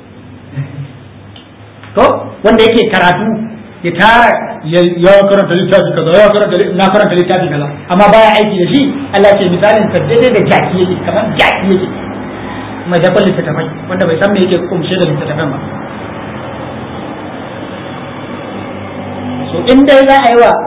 to wanda yake karatu ya tara ya karanta littafi kaza ya karanta na karanta littafi kaza amma baya aiki da shi Allah ce misalin sa daidai da jaki yake kamar jaki yake mai dakon littattafai wanda bai san me yake kumshe da littattafan ba so in dai za a yi wa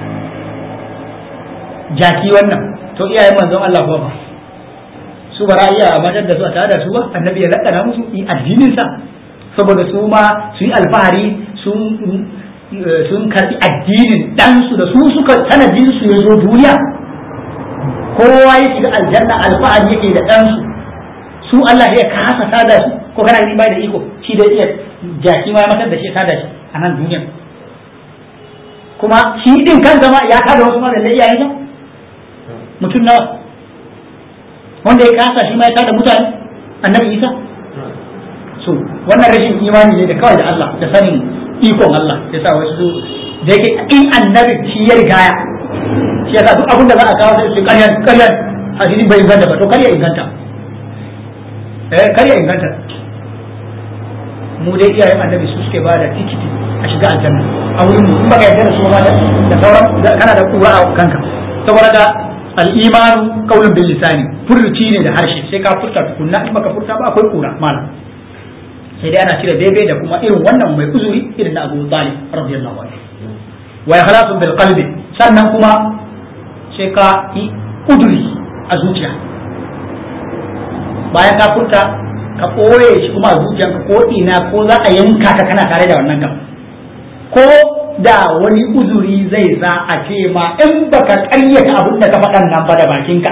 jaki wannan to iyayen manzon Allah ba su ba iya matar da su a tare da su ba annabi ya lakana musu addinin sa saboda su ma su yi alfahari sun sun karbi addinin ɗansu da su suka sanadin su ya zo duniya kowa ya shiga aljanna alfahari yake da ɗansu su Allah ya kasa sada su ko kana yin bai da iko shi da iya jaki ma ya matar da shi sada shi a nan duniya kuma shi din kan zama ya kada wasu ma da iyayen sa mutum nawa wanda ya kasa shi ma ya kada mutane annabi Isa so wannan rashin imani ne da kawai da Allah da sanin ikon Allah ya sa wasu da yake in annabi shi ya rigaya shi yasa duk abin da za a kawo sai su karya karya hadisi bai inganta ba to karya inganta eh karya inganta mu dai iyayen annabi su suke bada tikiti a shiga aljanna a wurin mu in baka yarda da su ma da sauran kana da kura a kanka saboda da al-imanu qaulun bil lisani furci ne da harshe sai ka furta tukunna in baka furta ba akwai kura malam sai dai ana cire daidai da kuma irin wannan mai uzuri irin na Abu Talib radiyallahu anhu wa ikhlasu bil qalbi sannan kuma sai ka yi uduri a zuciya bayan ka furta ka ɓoye shi kuma a zuciyanka ko ina ko za a yanka ka kana tare da wannan gam ko da wani uzuri zai sa a ce ma in baka ƙaryata abin da ka faɗan nan ba da bakinka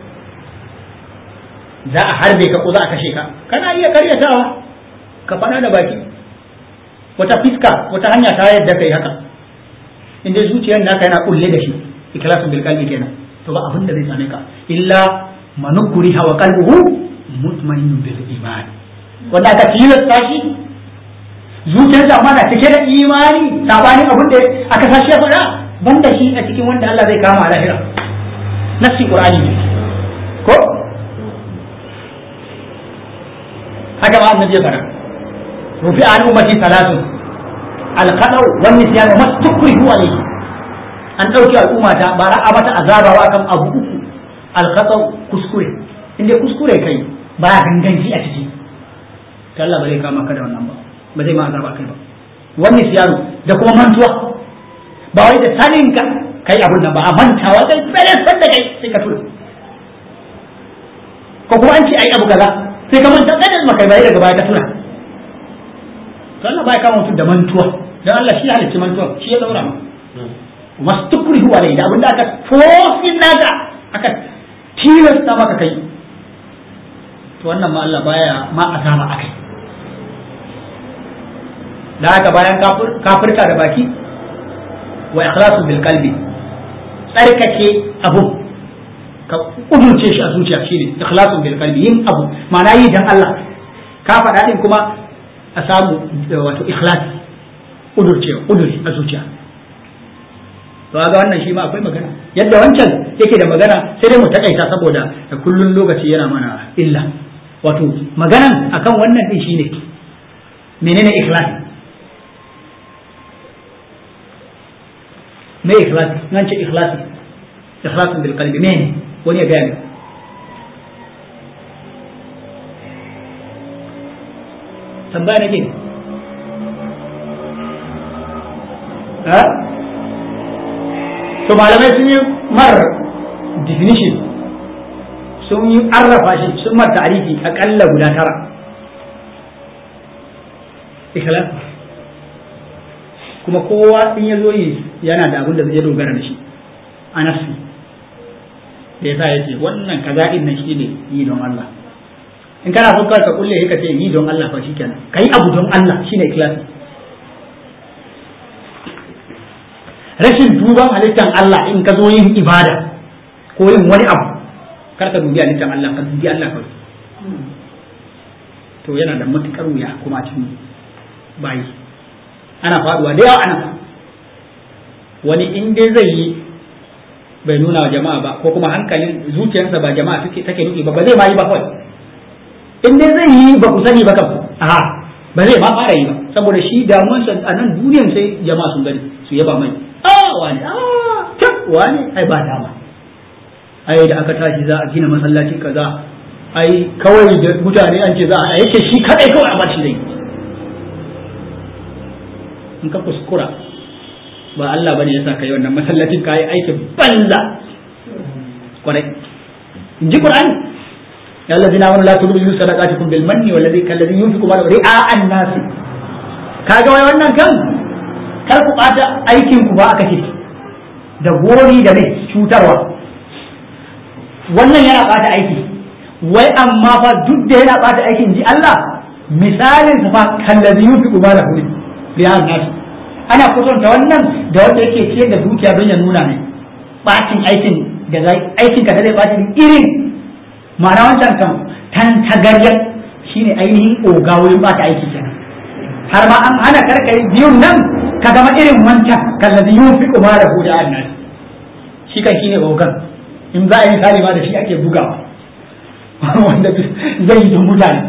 za a harbe ka ko za a kashe ka kana iya ƙaryatawa ka faɗa da baki wata fiska wata hanya ta yadda kai haka in dai zuciyar naka yana kulle da shi ikhlasu bil qalbi kenan to ba abin da zai same ka illa manukuri hawa qalbuhu mutmainun bil iman wanda aka tilasta shi zuciyar da amma na cike da imani sabani abin da aka sashi ya faɗa banda shi a cikin wanda Allah zai kama a lahira nafsi qur'ani ne ko haka ma annabi ya faɗa rufi an ummati salatu alqadau wan nisyan wa mastukrihu alayhi an dauki al'umma ta ba a mata azaba wa kan abu uku alqadau kuskure inda kuskure kai ba ganganci a ciki to Allah ba zai kama ka da wannan ba ba zai ma azaba kai ba wan nisyan da kuma mantuwa ba wai da sanin ka kai abun nan ba a mantawa sai tsare san da kai sai ka tura ko kuma an ce ai abu kaza sai ka manta kada maka bai daga baya ka tura to Allah baya kama mutum da mantuwa dan Allah shi halicci mantuwa shi ya daura ma mastukrihu alai da abinda aka tofin naka aka tilasta maka kai to wannan ma Allah baya ma azama akai da haka bayan kafirka da baki wa ikhlasu bil qalbi tsarkake abu ka kudurce shi a zuciya shine ikhlasu bil qalbi yin abu ma'ana yi dan Allah ka faɗa din kuma a samu wato ikhlasi kudurce kuduri a zuciya to ga wannan shi ma akwai magana yadda wancan yake da magana sai dai mu takaita saboda da kullun lokaci yana mana illa wato maganan akan wannan din shine menene ikhlasi me ikhlasi nan ce ikhlasi ikhlasin bil qalbi me wani ya gaya ne tambaya nake ha to malamai sun yi mar definition sun yi arrafa shi sun mar ta'arifi akalla guda tara ikhlas kuma kowa in ya zo yi yana da abin da zai dogara da shi a nafsi da yasa ya ce wannan kaza din nan shi ne yi don Allah in kana son ka kulle ka ce yi don Allah fa shikenan kai abu don Allah shine ikhlasi rashin duban halittar Allah in ka zo yin ibada ko yin wani abu kar ka dubi halittar Allah ka dubi Allah kawai to yana da matukar wuya kuma cikin bayi ana faduwa da yawa ana wani in dai zai yi bai nuna wa jama'a ba ko kuma hankalin zuciyarsa ba jama'a suke take nufi ba ba zai ma yi ba kawai in dai zai yi ba ku sani ba kan a ba zai ma fara yi ba saboda shi damuwarsa a nan duniyan sai jama'a sun gani su yaba mai a wani a ta wani ai ba dama ai da aka tashi za a gina masallaci kaza ai kawai da mutane an ce za a yake shi kadai kawai a bashi dai in ka kuskura ba Allah bane yasa kai wannan masallacin kai aikin banza kwarai in ji Qur'ani ya allazina amanu la tubdilu sadaqatikum bil manni wal ladhi kalladhi yunfiqu ma ri'a an-nas kaga wai wannan kan kar ku bata aikin ku ba aka ce da gori da ne cutarwa wannan yana bata aiki wai amma fa duk da yana bata aikin ji Allah misalin sa fa kalladhi yunfiqu ma lahu ri'a an-nas ana kusanta wannan da wanda yake ciyar da dukiya don ya nuna ne bacin aikin da zai aikin ka da zai bacin irin ma'ana wancan kan tan tagaryar shine ainihin oga wurin bata aiki kenan har ma an hana karkai biyun nan ka zama irin wancan kallazi yun fi kuma da huda annas shi kan shine ogan in za a yi misali ma da shi ake bugawa wanda zai yi mutane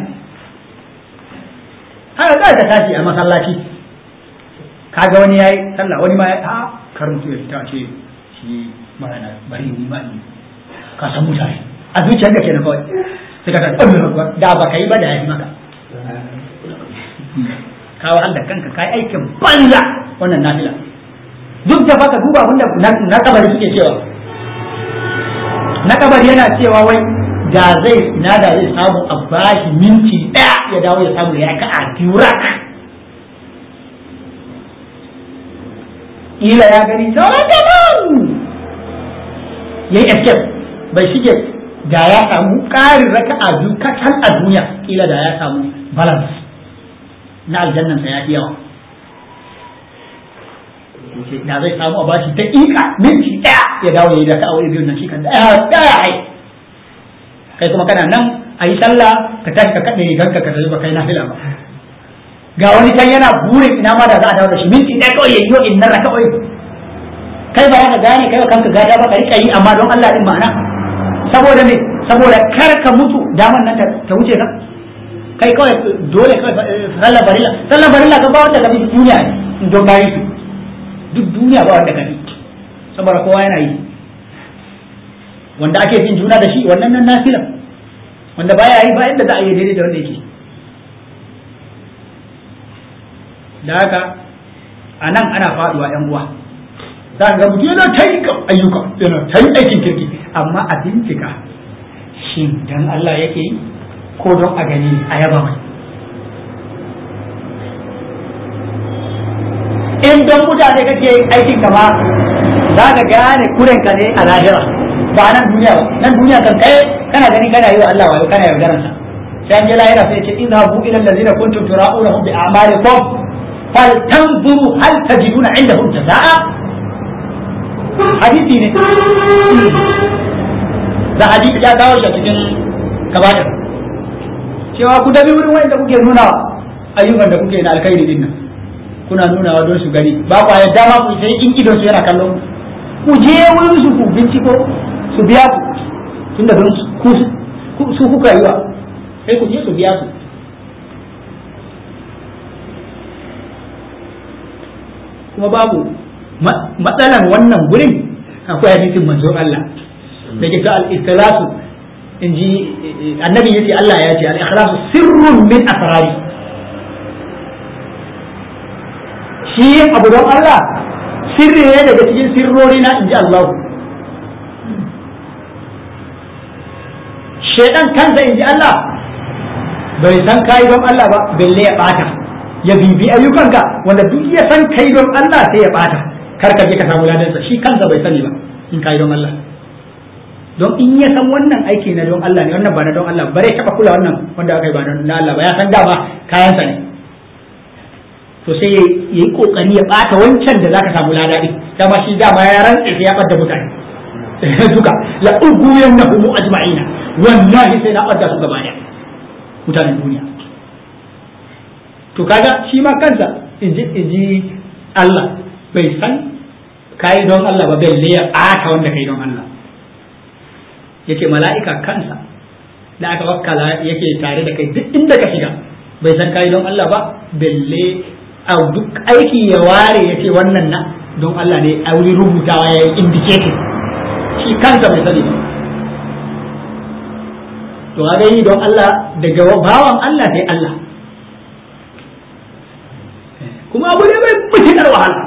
haka za ka tashi a masallaci kaga wani yayi sallah wani ma ya a kar mutum ya fita ce shi ba na bari ni ma ni ka san mutane a zuciyar ka kenan kawai sai ka ta da ba kai ba da yayi maka kawo Allah kanka kai aikin banza wannan nafila duk da baka duba wanda na kabari suke cewa na kabari yana cewa wai da zai na da zai samu a bashi minti daya ya dawo ya samu ya ka a durak ila ya gani sauran daban ya yi escape bai shige da ya samu ƙarin raka a biyu kacal a duniya kila da ya samu balance na aljannansa ya fi yawa da zai samu a bashi ta ƙiƙa minti ɗaya ya dawo ya yi da ta aure biyu nan shi kan ɗaya ɗaya ai kai kuma kana nan a yi sallah ka tashi ka kaɗe riganka ka tafi ba kai na fila ba ga wani can yana burin ina ma da za a dawo da shi minti ɗaya kawai ya yi wa inna raka kawai kai ba ka gane kai kanka gada ba ka rika yi amma don Allah din ma'ana saboda me saboda kar ka mutu daman nan ta wuce ka kai kawai dole kawai sallar barilla sallar barilla ka ba wanda ka bi duniya ne don ka yi su duk duniya ba wanda ka bi saboda kowa yana yi wanda ake bin juna da shi wannan nan nafila wanda baya yi ba yadda za a yi daidai da wanda yake da haka a nan ana faduwa yan uwa za ga mutum yana ta yi ayyuka yana ta yi aikin kirki amma a bincika shin dan Allah yake yi ko don a gani a yaba mai in don mutane kake aikin ka ma za ka gane kuren ka ne a lahira ba nan duniya ba nan duniya kan kai kana gani kana yi wa Allah wayo kana yaudaran sa sai an je lahira sai ce idhabu ila allazina kuntum tura'unahum bi a'malikum fal tanzuru hal tajiduna indahum jazaa'a hadisi ne da hadisi ya kawo shi cikin kaba'ir cewa ku dabi wurin wanda kuke nuna ayyukan da kuke na alkhairi din nan kuna nunawa don su gani ba ku yadda ma ku sai in idon su yana kallon ku je wurin su ku binciko su biya ku tunda don ku su kuka yi wa sai ku je su biya ku kuma babu matsalan wannan gurin akwai hadisin manzon Allah da ke ta al-ikhlasu in ji annabi yace Allah ya ce al-ikhlasu sirrun min asrari shi yin abu don Allah sirri ne daga cikin sirrori na in ji Allah shaidan kansa in ji Allah bai san kai don Allah ba balle ya bata ya bibi ayyukanka wanda duk ya san kai don Allah sai ya bata kar ka je ka samu ladansa shi kansa bai sani ba in kai don Allah don in ya san wannan aiki na don Allah ne wannan ba na don Allah bare taba kula wannan wanda aka yi ba na Allah ba ya san dama kayansa ne to sai ya yi kokari ya bata wancan da zaka samu lada din dama shi dama ya rantsa sai ya bada mutane duka la uguyannahum ajma'ina wallahi sai na bada su gaba daya mutanen duniya to kaga shi ma kansa inji inji Allah bai san kai don Allah ba balle ya bata wanda kai don Allah yake mala'ika kansa da aka wakkala yake tare da kai duk inda ka shiga bai san kai don Allah ba balle a duk aiki ya ware ya ce wannan na don Allah ne a wuri rubutawa ya yi indicating shi kansa bai sani ba to ga yi don Allah daga bawan Allah sai Allah kuma abu ne mai mutukar wahala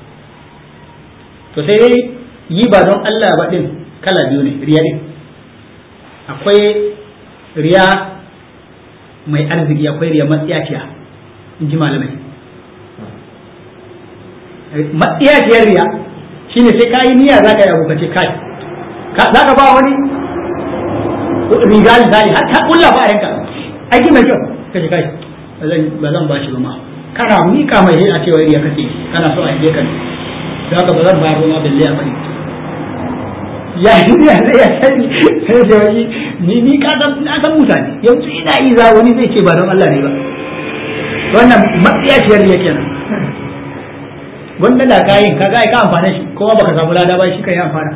to sai dai yi ba don Allah ba din kala biyu ne riya din akwai riya mai arziki akwai riya matsiyaciya in ji malamai matsiyaciyar riya shine sai ka yi niyya za ka yi abu ka ce kai za ka ba wani riga misali har ka kulla ba a yanka aiki mai kyau ka ce kai ba zan ba shi ba ma kana mika mai a cewa riya kace kana so a yi ka ne za ka ba zan bayar ba ma balle a bari ya yi niyya zai ya sani sai da wani ni ni ka san na san mutane yanzu ina yi za wani zai ce ba don Allah ne ba wannan matsiyaciyar riya kenan wanda da kayin ka ga ka amfana shi kuma baka samu lada ba shi kai amfana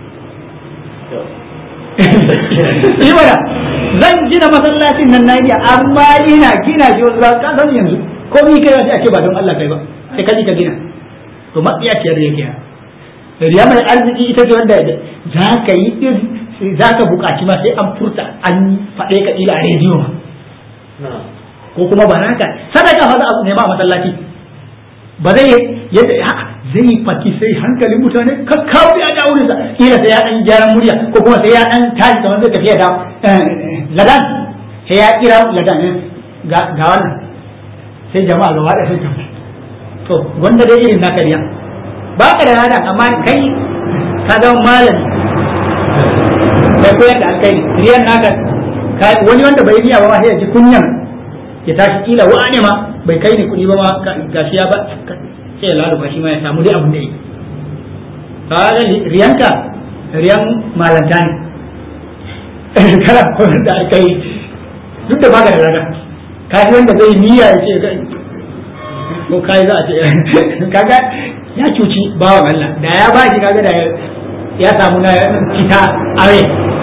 yi mana zan gina masallacin nan nayi amma ina gina shi wasu ka san yanzu ko mi kai wata ake ba don Allah kai ba sai ka ji ka gina to matsiya ce da yake riya mai arziki ita ce wanda za ka yi din za ka buƙaci ma sai an furta an faɗe ka ila a rediyo ko kuma ba haka sadaka fa za a nema a masallaci ba zai yadda zai faki sai hankalin mutane ka kawo ya da wurin sa kila sai ya dan gyaran murya ko kuma sai ya dan tashi kamar zai tafiya da ladan sai ya kira ladan ga ga wannan sai jama'a gaba da sun tafi to wanda dai irin naka riya ba ka da ladan amma kai ka zama malami bai koyar da alkai riyan naka wani wanda bai riya ba ma sai ya ji kunyan ya tashi kila wa'ane ma bai kai ni kuɗi ba ma gashi ya ba sai ya laluba shi ma ya samu dai abin da yi kaga riyanka riyan malanta ne kana koyar da aka yi duk da baka da raga kaji wanda zai niyya ya ce ko kai za a ce kaga ya cuci bawan Allah da ya ba shi kaga da ya samu na fita are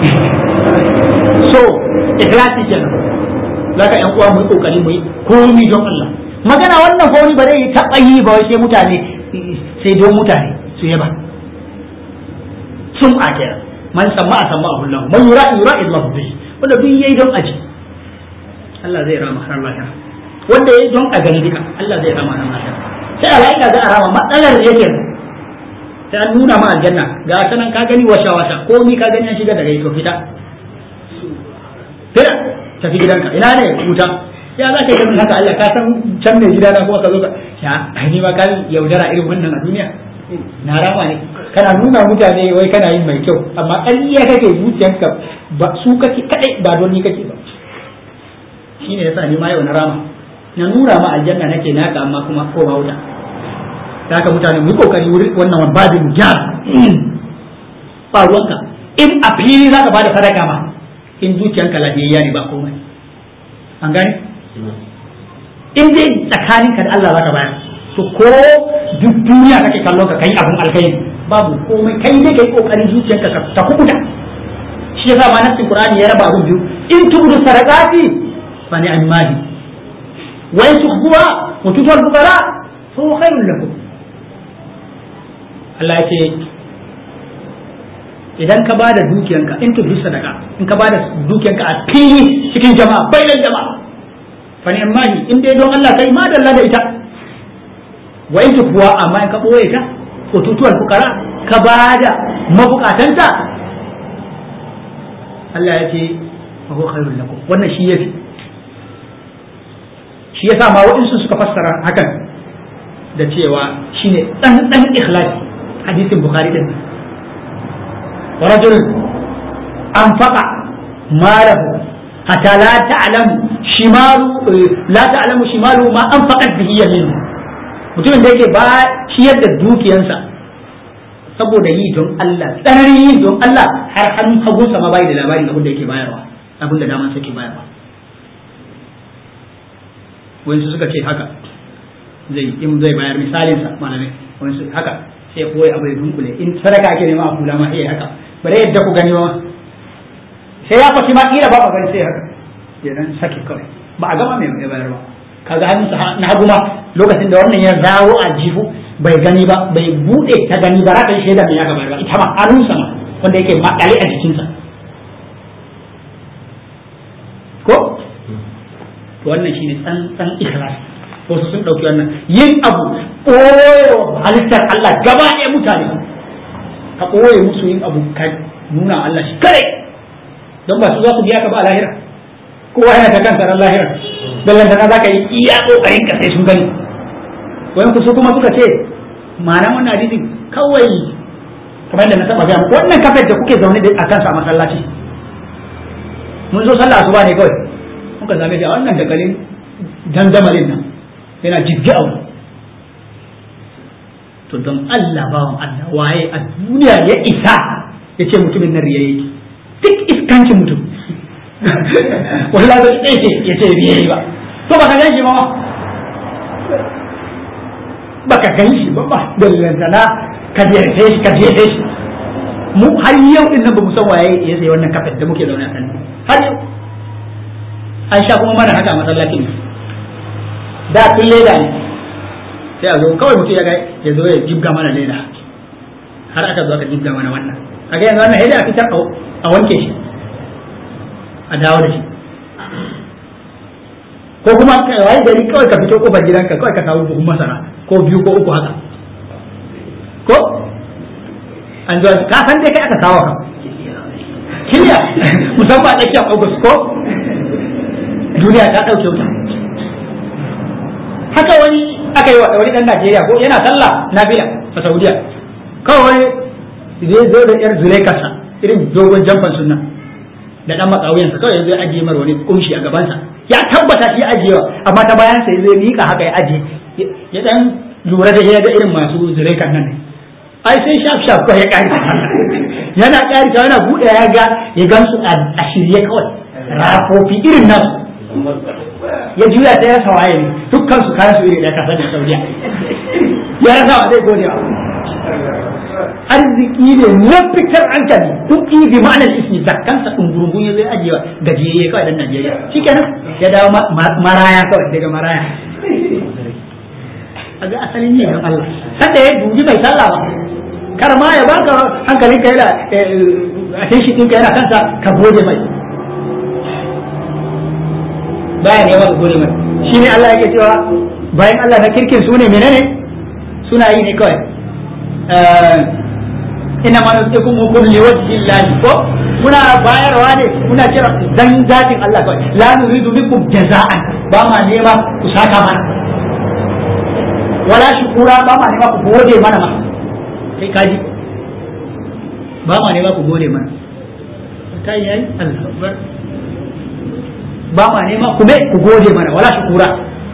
so ikhlasi kenan zaka yan uwa mu yi kokari mu yi komi don Allah magana wannan ko wani ba zai taɓa yi ba sai mutane sai don mutane su yaba sun akira man samma a samma Allah man yura yura Allah bihi wanda duk yayi don aji Allah zai rama har lahira wanda yayi don a gani duka Allah zai rama har lahira sai alaika za a rama matsalar yake sai an nuna ma aljanna ga sanan ka gani washa washa ko ni ka gani an shiga daga ito fita fita tafi gidanka ina ne wuta ya za ka yi haka Allah ka san can mai gida na kuma ka zo ka ya ni ma kan yaudara irin wannan a duniya na rama ne kana nuna mutane wai kana yin mai kyau amma ƙarya kake zuciyanka ba su kake kadai ba don ni kake ba shine yasa ni ma yau na rama na nuna ma aljanna nake naka amma kuma ko ba wuta ta haka mutane mu yi kokari wurin wannan babin jar ba ruwanka in a fili za ka bada sadaka ma in zuciyanka lafiyayya ne ba komai an gane in dai tsakaninka da Allah za ka bayar to ko duk duniya kake kallon ka kai abun alkhairi babu komai kai ne kai kokarin zuciyarka ka ta kubuta shi yasa ma nasin qur'ani ya raba abun biyu in tubudu sadaqati fa ni amali wa in tukhbuha wa tutul fuqara fa huwa khairul lakum Allah ya ce idan ka bada dukiyanka in tubudu sadaqa in ka bada dukiyanka a fili cikin jama'a bainan jama'a fa ni amali in dai don Allah kai ma dalla da ita wa in kuwa amma in ka ɓoye ta ututuwar fukara ka ba da mabukatanta Allah ya ce fa huwa khairul lakum wannan shi yafi shi yasa ma waɗansu suka fassara hakan da cewa shine dan dan ikhlasi hadisin bukhari din wa rajul anfaqa malahu hatta la ta'lamu shimalu la ta'lamu shimalu ma anfaqat bihi yaminu mutumin da yake ba ciyar da dukiyansa saboda yi don Allah tsananin yi don Allah har hannun hagunsa ma bai da labarin abin da yake bayarwa abin da daman ke bayarwa wani suka ce haka zai in zai bayar misalinsa malamai wani su haka sai koyi abu ya dunkule in sadaka ake nema a kula ma iya haka bare yadda ku gani ma sai ya fashi ma kila ba ba gani sai haka ya dan sake kawai ba a gama mai bayarwa kaga hannunsa na hagu ma lokacin da wannan ya dawo a jihu bai gani ba bai bude ta gani ba raka shaida mai ya gaba ba ita ma hannunsa ma wanda yake makale a jikinsa ko to wannan shine tsantsan ikhlas wasu sun dauki wannan yin abu koyo halittar Allah gaba ɗaya mutane ka koye musu yin abu ka nuna Allah shi kare don ba su za su biya ka ba a lahira kowa yana ta kansa ran lahira dallan da za ka yi iya kokarin ka sai sun gani wani ku su kuma suka ce ma'ana wannan hadisin kawai kamar da na taba gaya muku wannan kafet da kuke zaune a kansa a masallaci mun zo sallah asuba ne kawai muka zame da wannan dakalin dandamalin nan yana jibgi a wani to don Allah bawan Allah waye a duniya ya isa ya ce mutumin nan riya yake duk iskancin mutum wallahi bai tsaye ce ya ce riya yi ba to baka gan shi ba ma baka gan shi ba ba dallantana ka ziyarce shi ka ziyarce shi mu har yau din nan ba mu san waye ya sai wannan kafet da muke zaune a kan har yau an sha kuma mana haka a masallacin da tun leda ne sai a zo kawai mutum ya ga ya zo ya jibga mana leda har aka zo aka jibga mana wannan kaga yanzu wannan leda a fitar a wanke shi a dawo da shi ko kuma wai gari kawai ka fito kofar gidanka kawai ka samu buhun masara ko biyu ko uku haka ko an zuwa ka san dai kai aka kawo ka kiliya musamman a tsakiyar august ko duniya ta ɗauke wuta haka wani aka yi wa wani ɗan najeriya ko yana sallah na fila a saudiya kawai zai zo da yar zulaikarsa irin dogon jamfan sunna da ɗan matsawuyansa kawai zai ajiye mar wani kumshi a gabansa ya tabbata shi ajiyewa amma ta bayan sai zai mika haka ya ajiye ya ɗan lura da ya ga irin masu zulaikar nan ne ai sai shaf shaf kawai ya ƙari yana ƙari yana buɗe ya ga ya gansu a shirye kawai rafofi irin nasu ya juya ta ya sawaye ne dukkan su kayan su iri ɗaya kasar da saudiya ya rasa wa zai gode wa arziki ne na fitar hankali kuɗi bi ma'anar ismi da kansa ɗungurungun ya zai ajiyewa gajiyayye kawai dan Najeriya shikenan ya dawo maraya kawai daga maraya a ga asalin ne don Allah sanda ya dubi mai sallah ba kar ma ya baka hankalin ka yana attention ɗinka yana kansa ka gode mai baya ne ka gode mai shine Allah yake cewa bayan Allah na kirkin su ne menene suna yi ne kawai ina ma nusikum hukum li wajhi Allah ko muna bayarwa ne muna kira dan zatin Allah kawai la nuridu minkum jaza'an ba ma nema ku saka mana wala shukura ba ma nema ku gode mana ma kai kaji ba ma nema ku gode mana ta yi yayi Allah akbar ba ma nema ku me ku gode mana wala shukura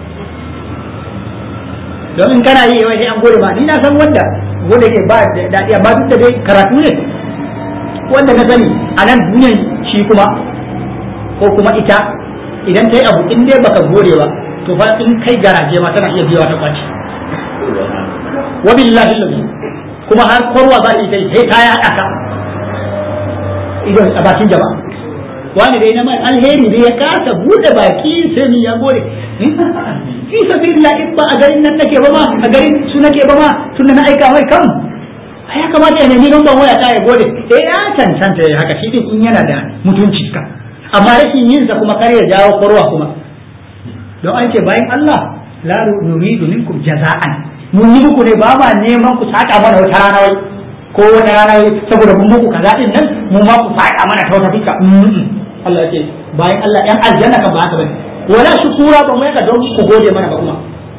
don in kana yi wai sai an gode ma ni na san wanda wanda ke ba daɗi amma duk da dai karatu ne wanda na sani a nan duniyan shi kuma ko kuma ita idan ta yi abu in dai baka gode ba to fa in kai garaje ma tana iya biyawa ta kwaci wa billahi lazi kuma har korwa za ta yi sai ta yi haɗa ka idan a bakin jama'a wani dai na mai alheri dai ya kasa bude baki sai ni ya gode fi sabilillah in ba a garin nan nake ba ma a garin su nake ba ma tunda na aika mai kan ya kamata ya nemi lambar waya ta ya gode eh ya cancanta ya haka shi din in yana da mutunci ka amma rashin yin sa kuma kar ya jawo korwa kuma don an ce bayan Allah la nuridu minkum jaza'an mun yi muku ne ba ma neman ku saka mana wata rana wai ko wata rana wai saboda mun muku kaza din nan mun ma ku saka mana ta wata fika Allah ya ce bayan Allah yan aljanna kan ba haka bane wala shukura ba mu yaka don ku gode mana ba kuma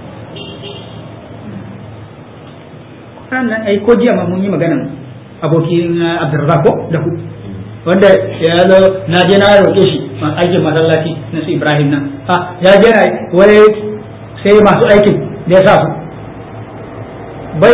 sannan ai ko jiya ma mun yi magana abokin Abdurrazzaq ko da ku wanda ya zo na je na roƙe shi aikin masallaci na su Ibrahim nan ha ya je na wai sai masu aikin da ya sa su bai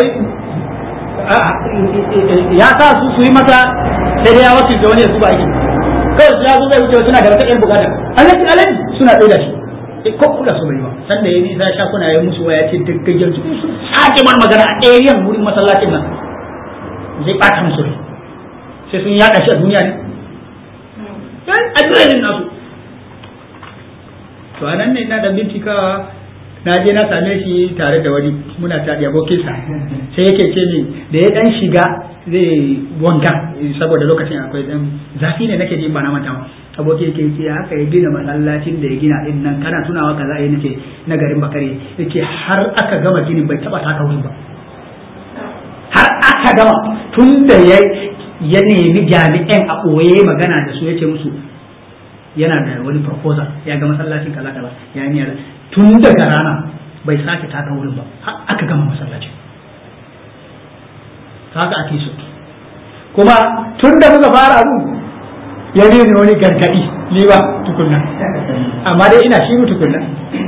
ya sa su su yi masa sai dai ya wasu da wani ya zuba aikin kawai su ya zo zai wuce suna da wata ɗan bukata alaji alaji suna ɗaya da shi ko kula su bai ba sanda ya nisa sha kuna ya musu waya ce duk gajen su sun sake man magana a ɗayan wurin masallacin nan zai ɓata musu rai sai sun yaɗa shi a duniya ne yan adireshin nasu to a nan ne na da bincikawa na je na same shi tare da wani muna taɗi abokinsa sai yake ce min da ya ɗan shiga zai wanka saboda lokacin akwai ɗan zafi ne nake ji ba na manta aboki yake ce haka ya gina masallacin da ya gina din nan kana tunawa kaza ya nace na garin bakare yace har aka gama ginin bai taba taka wurin ba har aka gama tun da ya ya nemi jami'an a ɓoye magana da su yace musu yana da wani proposal ya ga masallacin kaza kaza ya yi tun daga rana bai sake taka wurin ba har aka gama masallacin haka ake so kuma tun da muka fara abu ya ne wani gargadi ni ba tukunna amma dai ina shi tukunna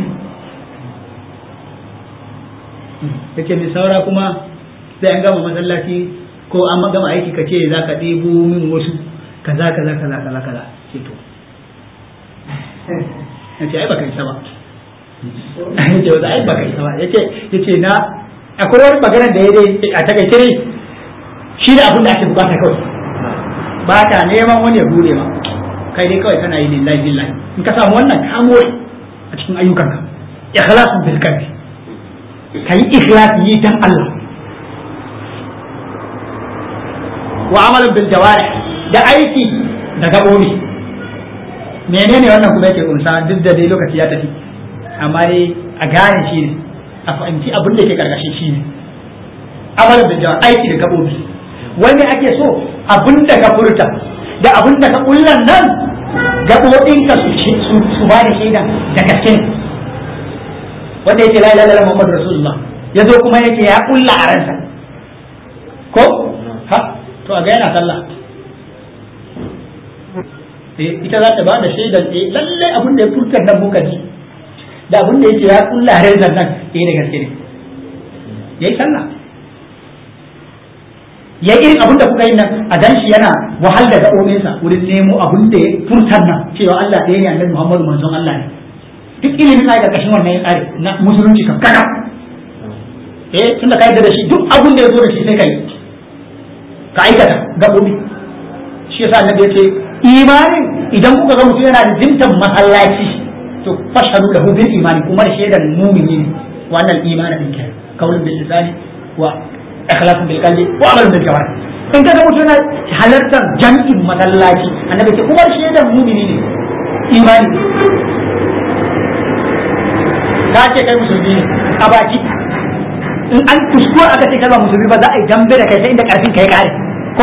yake mai saura kuma sai an gama masallaci ko an gama aiki ka ce za ka ɗebo min wasu kaza kaza kaza kaza kaza ce to ya ce ai baka isa ba ya ce ai baka isa ba ya ce na akwai wani maganar da ya dai a takaice ne shi da abin da ake bukata kawai ba ta neman wani ya bude ma kai dai kawai kana yi lillahi lillahi in ka samu wannan ka more a cikin ayyukanka ikhlasun bil qalbi kai ikhlas yi dan Allah wa amalin bil jawarih da aiki da gabobi menene wannan kuma yake kunsa duk da dai lokaci ya tafi amma dai a gane shi ne a fahimci abin da yake karkashin shi ne amalin bil jawarih aiki da gabobi wanda ake so abin da ka furta da abin da ka kullan nan gaɓoɓinka su su ba da shaida da gaske ne wanda yake la ilaha illallah muhammadu rasulullah ya zo kuma yake ya kulla a ransa ko ha to a ga yana sallah eh ita za ta ba da shaidar eh lalle abin da ya furta nan muka ji da abin da yake ya kulla a ransa nan eh da gaske ne yayi sallah ya irin abin da kuka yi nan a dan shi yana wahal da gaɓoɓinsa wurin nemo abin da ya furtar nan cewa Allah ɗaya ne annabi Muhammadu manzon Allah ne duk ilimin na da kashin wannan ya tsare na musulunci kan kaka eh tunda ka yadda da shi duk abin da ya zo da shi sai ka yi ka aikata gaɓoɓi shi yasa annabi ya ce imanin idan kuka ga mutum yana da jintan masallaci to fashhadu lahu bil imani kuma da shaidar mumini ne wannan imanin din kenan kaulun bil lisani wa ikhlasun bil qalbi wa amalun bil jawarih in kaga mutum yana halartar jam'in masallaci annabi ce kuma shi da mumini ne imani ka ce kai musulmi ne a baki in an kuskura aka ce kai ba musulmi ba za a yi dambe da kai sai inda karfin kai kare ko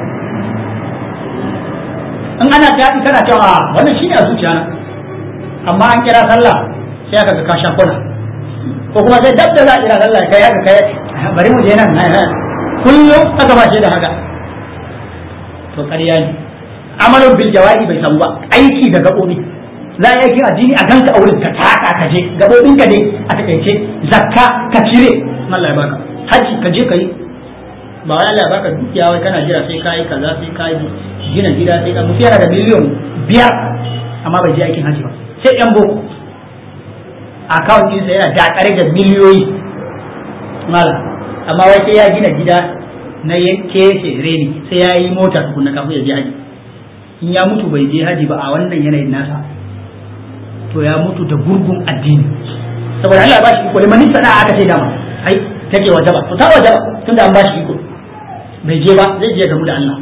in ana daɗi kana cewa wannan shine a zuciya na amma an kira sallah sai aka ga ka sha kwana ko kuma sai dab da za a kira sallah kai haka kai bari mu je nan kullum aka ba shi da haka to ƙarya ne amalin bil jawahi bai samu ba aiki da gaɓoɓi za a yi addini a ganka a wurin ka taka ka je gaɓoɓin ka ne a takaice zakka ka cire Allah ya baka haji ka je ka yi ba wai Allah ya baka dukiya wai kana jira sai ka yi kaza sai ka yi gina gida sai ka mutu yana da miliyon biyar amma bai je aikin haji ba sai yan boko account ɗinsa yana dakare da miliyoyi malam amma wai sai ya gina gida na keke reni sai ya yi mota tukunna kafin ya je haji in ya mutu bai je haji ba a wannan yanayin nasa to ya mutu da gurgun addini saboda Allah ya bashi iko liman sana aka ce dama ai take wajaba to ta wajaba tunda an bashi iko bai je ba zai je gamu da Allah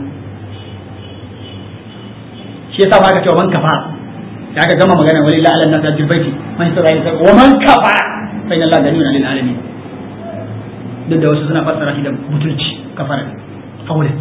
shi yasa ma aka ce man kafa da aka gama magana wali la alanna tajil baiti man sabai ta wa man kafa fa inna Allah ganiyun lil alamin duk da wasu suna fassara shi da butulci kafara aure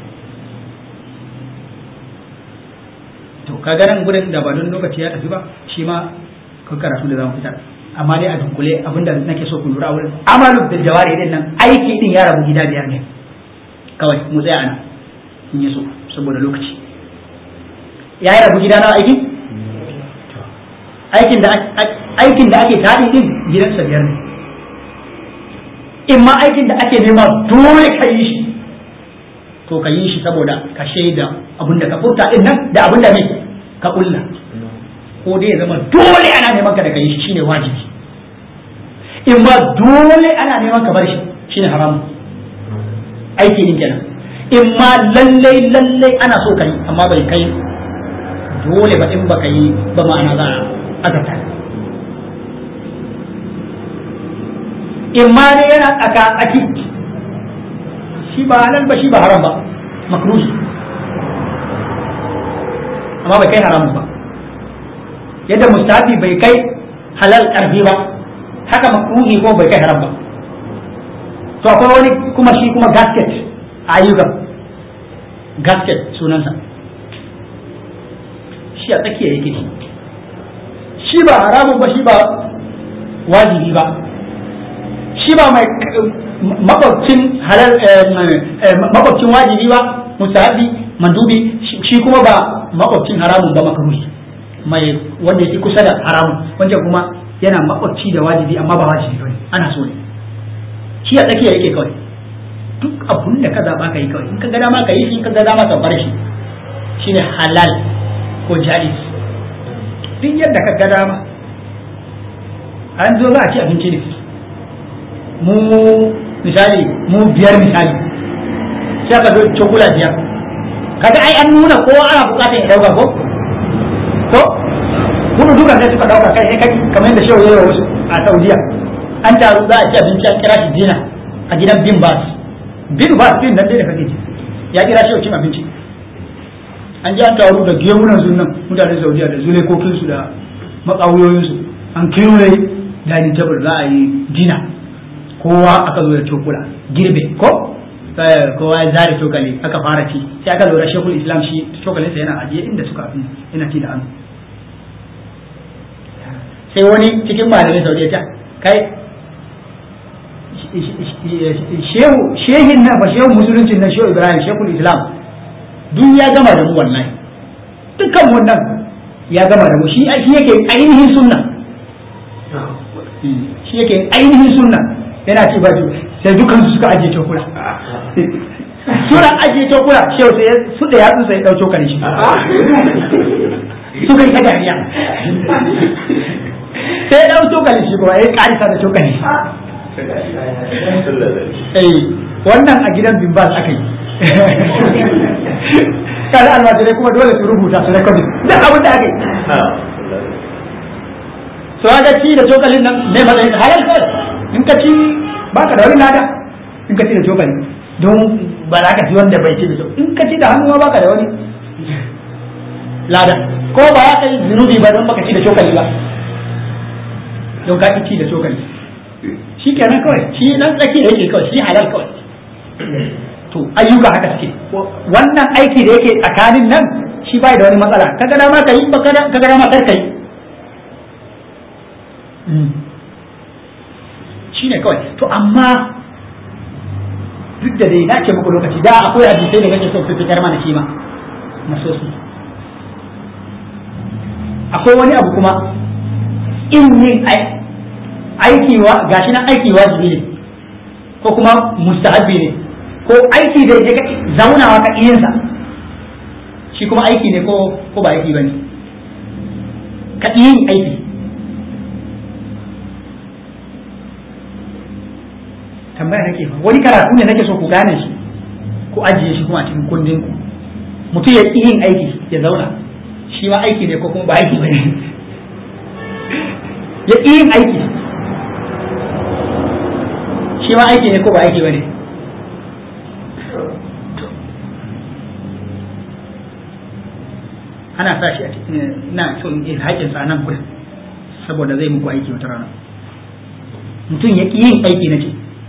to kaga nan gurin da ba don lokaci ya tafi ba shi ma kan karatu da zamu fitar amma dai a dunkule abinda nake so ku lura wurin amalu da jawari din nan aiki din ya rabu gida biyar ne kawai mu tsaya ana in yi so saboda lokaci ya yi rabu gida na aiki aikin da aikin da ake tadi din gidansa biyar ne in ma aikin da ake nema dole ka yi shi to ka yi shi saboda ka shaida abin da ka furta din nan da abin da ne ka kulla ko dai ya zama dole ana neman ka da ka yi shi shine wajibi in ma dole ana neman ka bar shi shine haramu aiki din kenan in ma lallai lallai ana so ka yi amma bai kai dole ba in ba ka yi ba ma'ana za a azabta in ma dai yana tsaka tsaki shi ba halal ba shi ba haram ba makruhi amma bai kai haramun ba yadda mustafi bai kai halal karfi ba haka makruhi ko bai kai haram ba to akwai wani kuma shi kuma gasket a ayyukan gasket sunansa shi a tsakiya yake shi shi ba haramun ba shi ba wajibi ba shi ba mai makwabcin halal makwabcin wajibi ba musahabi mandubi shi kuma ba makwabcin haramun ba makaruhi mai wanda yake kusa da haramun wanda kuma yana makwabci da wajibi amma ba wajibi bane ana so ne shi a tsakiya yake kawai duk abun da ka zaba ka yi kawai in ka ga dama ka yi shi in ka ga dama ka bar shi shine halal ko jaiz duk yadda ka ga dama an zo za a ci abinci ne mu misali mu biyar misali sai ka zo cokula biyar kaga ai an nuna kowa ana bukatar ya dauka ko ko kuma duka sai suka dauka kai kai kamar yadda shehu yayi wasu a Saudiya an taru za a ci abinci an kira shi dina a gidan bin bas bin bas din nan dai da kake ji ya kira shehu cin abinci an ji an taru da gemunan sunan mutanen Saudiya da zulekokinsu da makawuyoyinsu an kewaye dining table za a yi dina kowa aka zo da cokula girbe ko kowa ya zare cokali aka fara ci sai aka lura shekul islam shi cokalin sa yana ajiye inda suka fi yana ci da hannu sai wani cikin malamai saudiya ta kai shehu shehin nan ba shehu musuluncin nan shehu ibrahim shekul islam duk ya gama da mu wallahi dukkan wannan ya gama da mu shi yake ainihin sunna shi yake ainihin sunna yana ce ba sai dukan su suka ajiye cokula suna ajiye cokula shehu sai su da yatsu sai dau cokali shi suka yi ta dariya sai ya dau cokali shi kuma ya karisa da cokali eh wannan a gidan bimbas aka yi kada almajirai kuma dole su rubuta su rekodin duk abin da aka yi to ga ci da cokalin nan ne matsayin halal kawai in ka ci ba ka da wani lada in ka ci da cokali don ba za ka ci wanda bai ci da cokali in ka ci da hannu ba ka da wani lada ko ba ya kai zunubi ba don baka ci da cokali ba don ka ci da cokali shi kenan kawai shi nan tsaki da yake kawai shi halal kawai to ayyuka haka suke wannan aiki da yake tsakanin nan shi bai da wani matsala kaga dama ka yi kaga dama kar ka yi kawai to amma duk da dai na ce muku lokaci da akwai hadisai da kake so su fitar mana shi ma nasosi akwai wani abu kuma in yin aiki wa gashi nan aiki wajibi ne ko kuma mustahabbi ne ko aiki da ya zaunawa ka iyansa shi kuma aiki ne ko ko ba aiki bane ka yin aiki tambaya nake fa wani karatu ne nake so ku gane shi ku ajiye shi kuma a cikin kundin ku mutum ya ƙi yin aiki ya zauna shi ma aiki ne ko kuma ba aiki bane ya ƙi yin aiki shi ma aiki ne ko ba aiki bane ana sa shi a cikin ina so in yi haƙin sa nan gurin saboda zai muku aiki wata rana mutum ya ƙi yin aiki na ce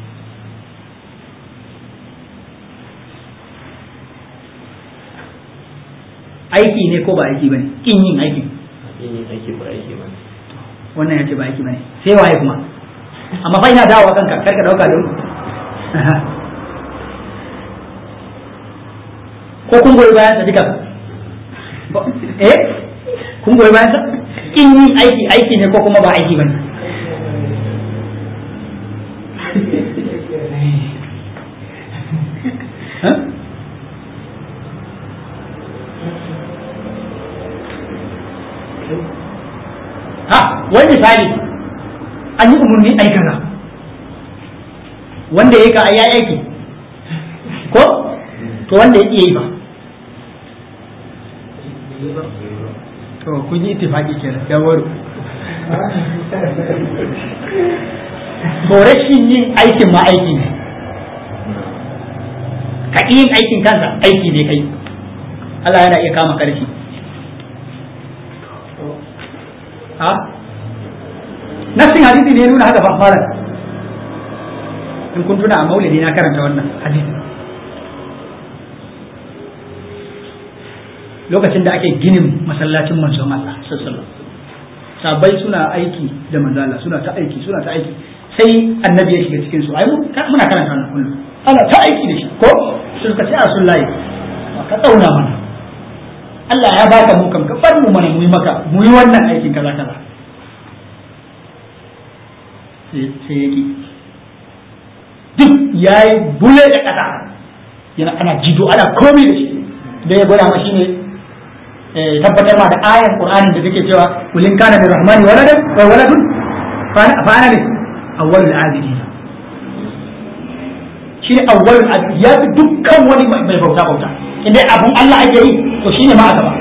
aiki ne ko ba aiki bane kin yin aiki yin aiki ba aiki ba wannan yace ba aiki bane sai waye kuma amma fa ina dawowa kanka karka dauka da ko kun goyi bayan sa duka eh kun goyi bayan sa kin yin aiki aiki ne ko kuma ba aiki bane Huh? ha wani misali an yi umarni ai kaza wanda ya ka ai aiki ko to wanda ya iya yi ba to kun yi ittifaki kenan ya waro to rashin yin aikin ma aiki ne ka yin aikin kansa aiki ne kai Allah yana iya kama karfi ha nassin hadisi ne nuna haka fara in kun tuna a maulidi na karanta wannan hadisi lokacin da ake ginin masallacin manzon Allah sallallahu sabai suna aiki da manzala suna ta aiki suna ta aiki sai annabi ya shiga cikin su ai muna karanta wannan kullum ana ta aiki da shi ko suka ce a sun layi ka tsauna mana Allah ya baka mu kam ka bar mu mana mu yi maka mu yi wannan aikin kaza kaza sai yake duk yayi bule da kasa yana ana jido ana komai da shi da ya gwada ma shine tabbatar ma da ayan qur'anin da take cewa kulin kana min rahmani waladan wa waladun fa ana ne awwalul abidin shine awwalul abidin ya fi dukkan wani mai bauta bauta inda abun Allah ake yi to shine ma gaba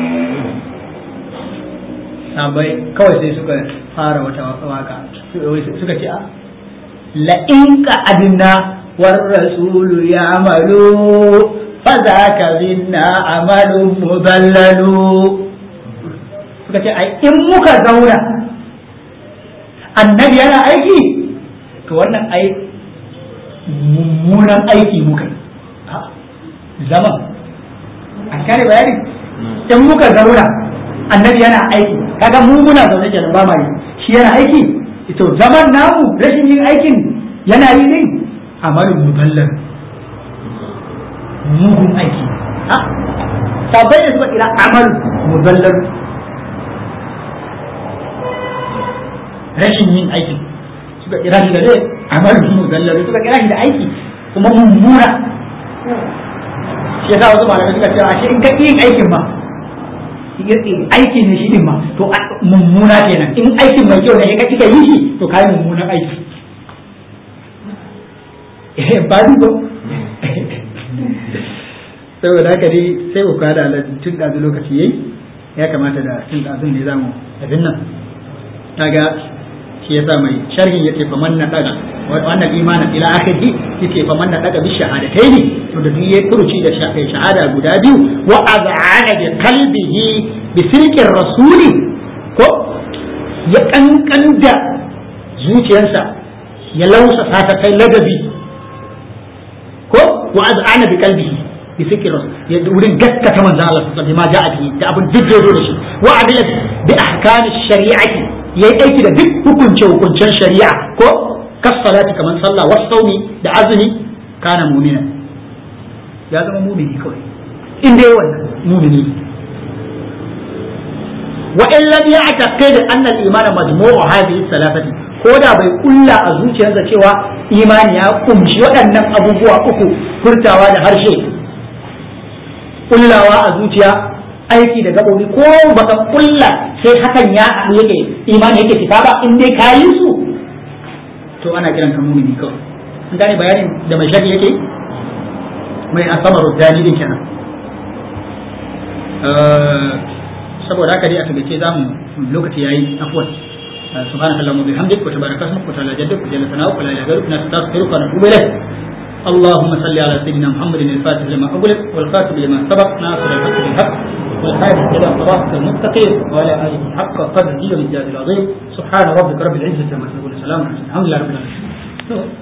sabai kawai sai suka fara wata waka suka ce a la in ka adna war rasulu ya amalu fa zaka minna amalun mudallalu suka ce ai in muka zauna annabi yana aiki to wannan ai mummunan aiki muka zaman an kare bayani in muka zauna annabi yana aiki kaga mu muna zaune kenan ba ma yi shi yana aiki to zaman namu rashin yin aikin yana yi ne amalin muballar mugun aiki ha sabai da suka kira amal muballar rashin yin aiki suka kira shi da zai amal muballar suka kira shi da aiki kuma mummuna shi yasa wasu malamai suka cewa shi in ka yin aikin ma aiki ne shi din ma to mummuna kenan in aikin mai kyau ne ka kika yi shi to kai mummunan aiki eh ba ni ko saboda haka dai sai ku kada ala tun da lokaci yayi ya kamata da tun da ne zamu abin nan kaga shi yasa mai sharhin yace fa man daga wannan imanin ila akhirih yace fa man daga bi shahadataini to da duk furuci da shahada guda biyu wa az'ana bi qalbihi bi sirqir rasuli ko ya kankan da zuciyarsa ya lausa ta kai ladabi ko wa az'ana bi qalbihi bi sirqir rasul ya wurin gaskata manzo Allah sallallahu alaihi wasallam ma ja'a bi da abin duk da da shi wa adila bi ahkami shari'ati yayi aiki da duk hukunce hukuncen shari'a ko kasalati kaman sallah wasauni da azumi kana mu'mina ya zama mu'mini kawai in dai wannan mu'mini wa in lam ya'taqid anna al-iman majmu'u hadhihi thalathati ko da bai kulla a zuciyarsa cewa imani ya kumshi waɗannan abubuwa uku furtawa da harshe kullawa a zuciya aiki da gabobi ko baka kulla sai hakan ya haɗu yake imani yake fita ba in dai kayi su to ana kiran ka mumini kawai an gane bayanin da mai shafi yake mai asamar rudani din kenan saboda haka dai a tagace za mu lokaci yayi afwan سبحانك اللهم وبحمدك وتبارك اسمك وتعالى جدك وجل ثناؤك ولا اله غيرك نستغفرك ونتوب اليك اللهم صل على سيدنا محمد الفاتح لما أغلق والخاتم لما سبق ناصر الحق بالحق والهادي إلى صراطك المستقيم وعلى آله حق قدره والمجاز العظيم سبحان ربك رب العزة عما يصفون سلام على الحمد لله رب العالمين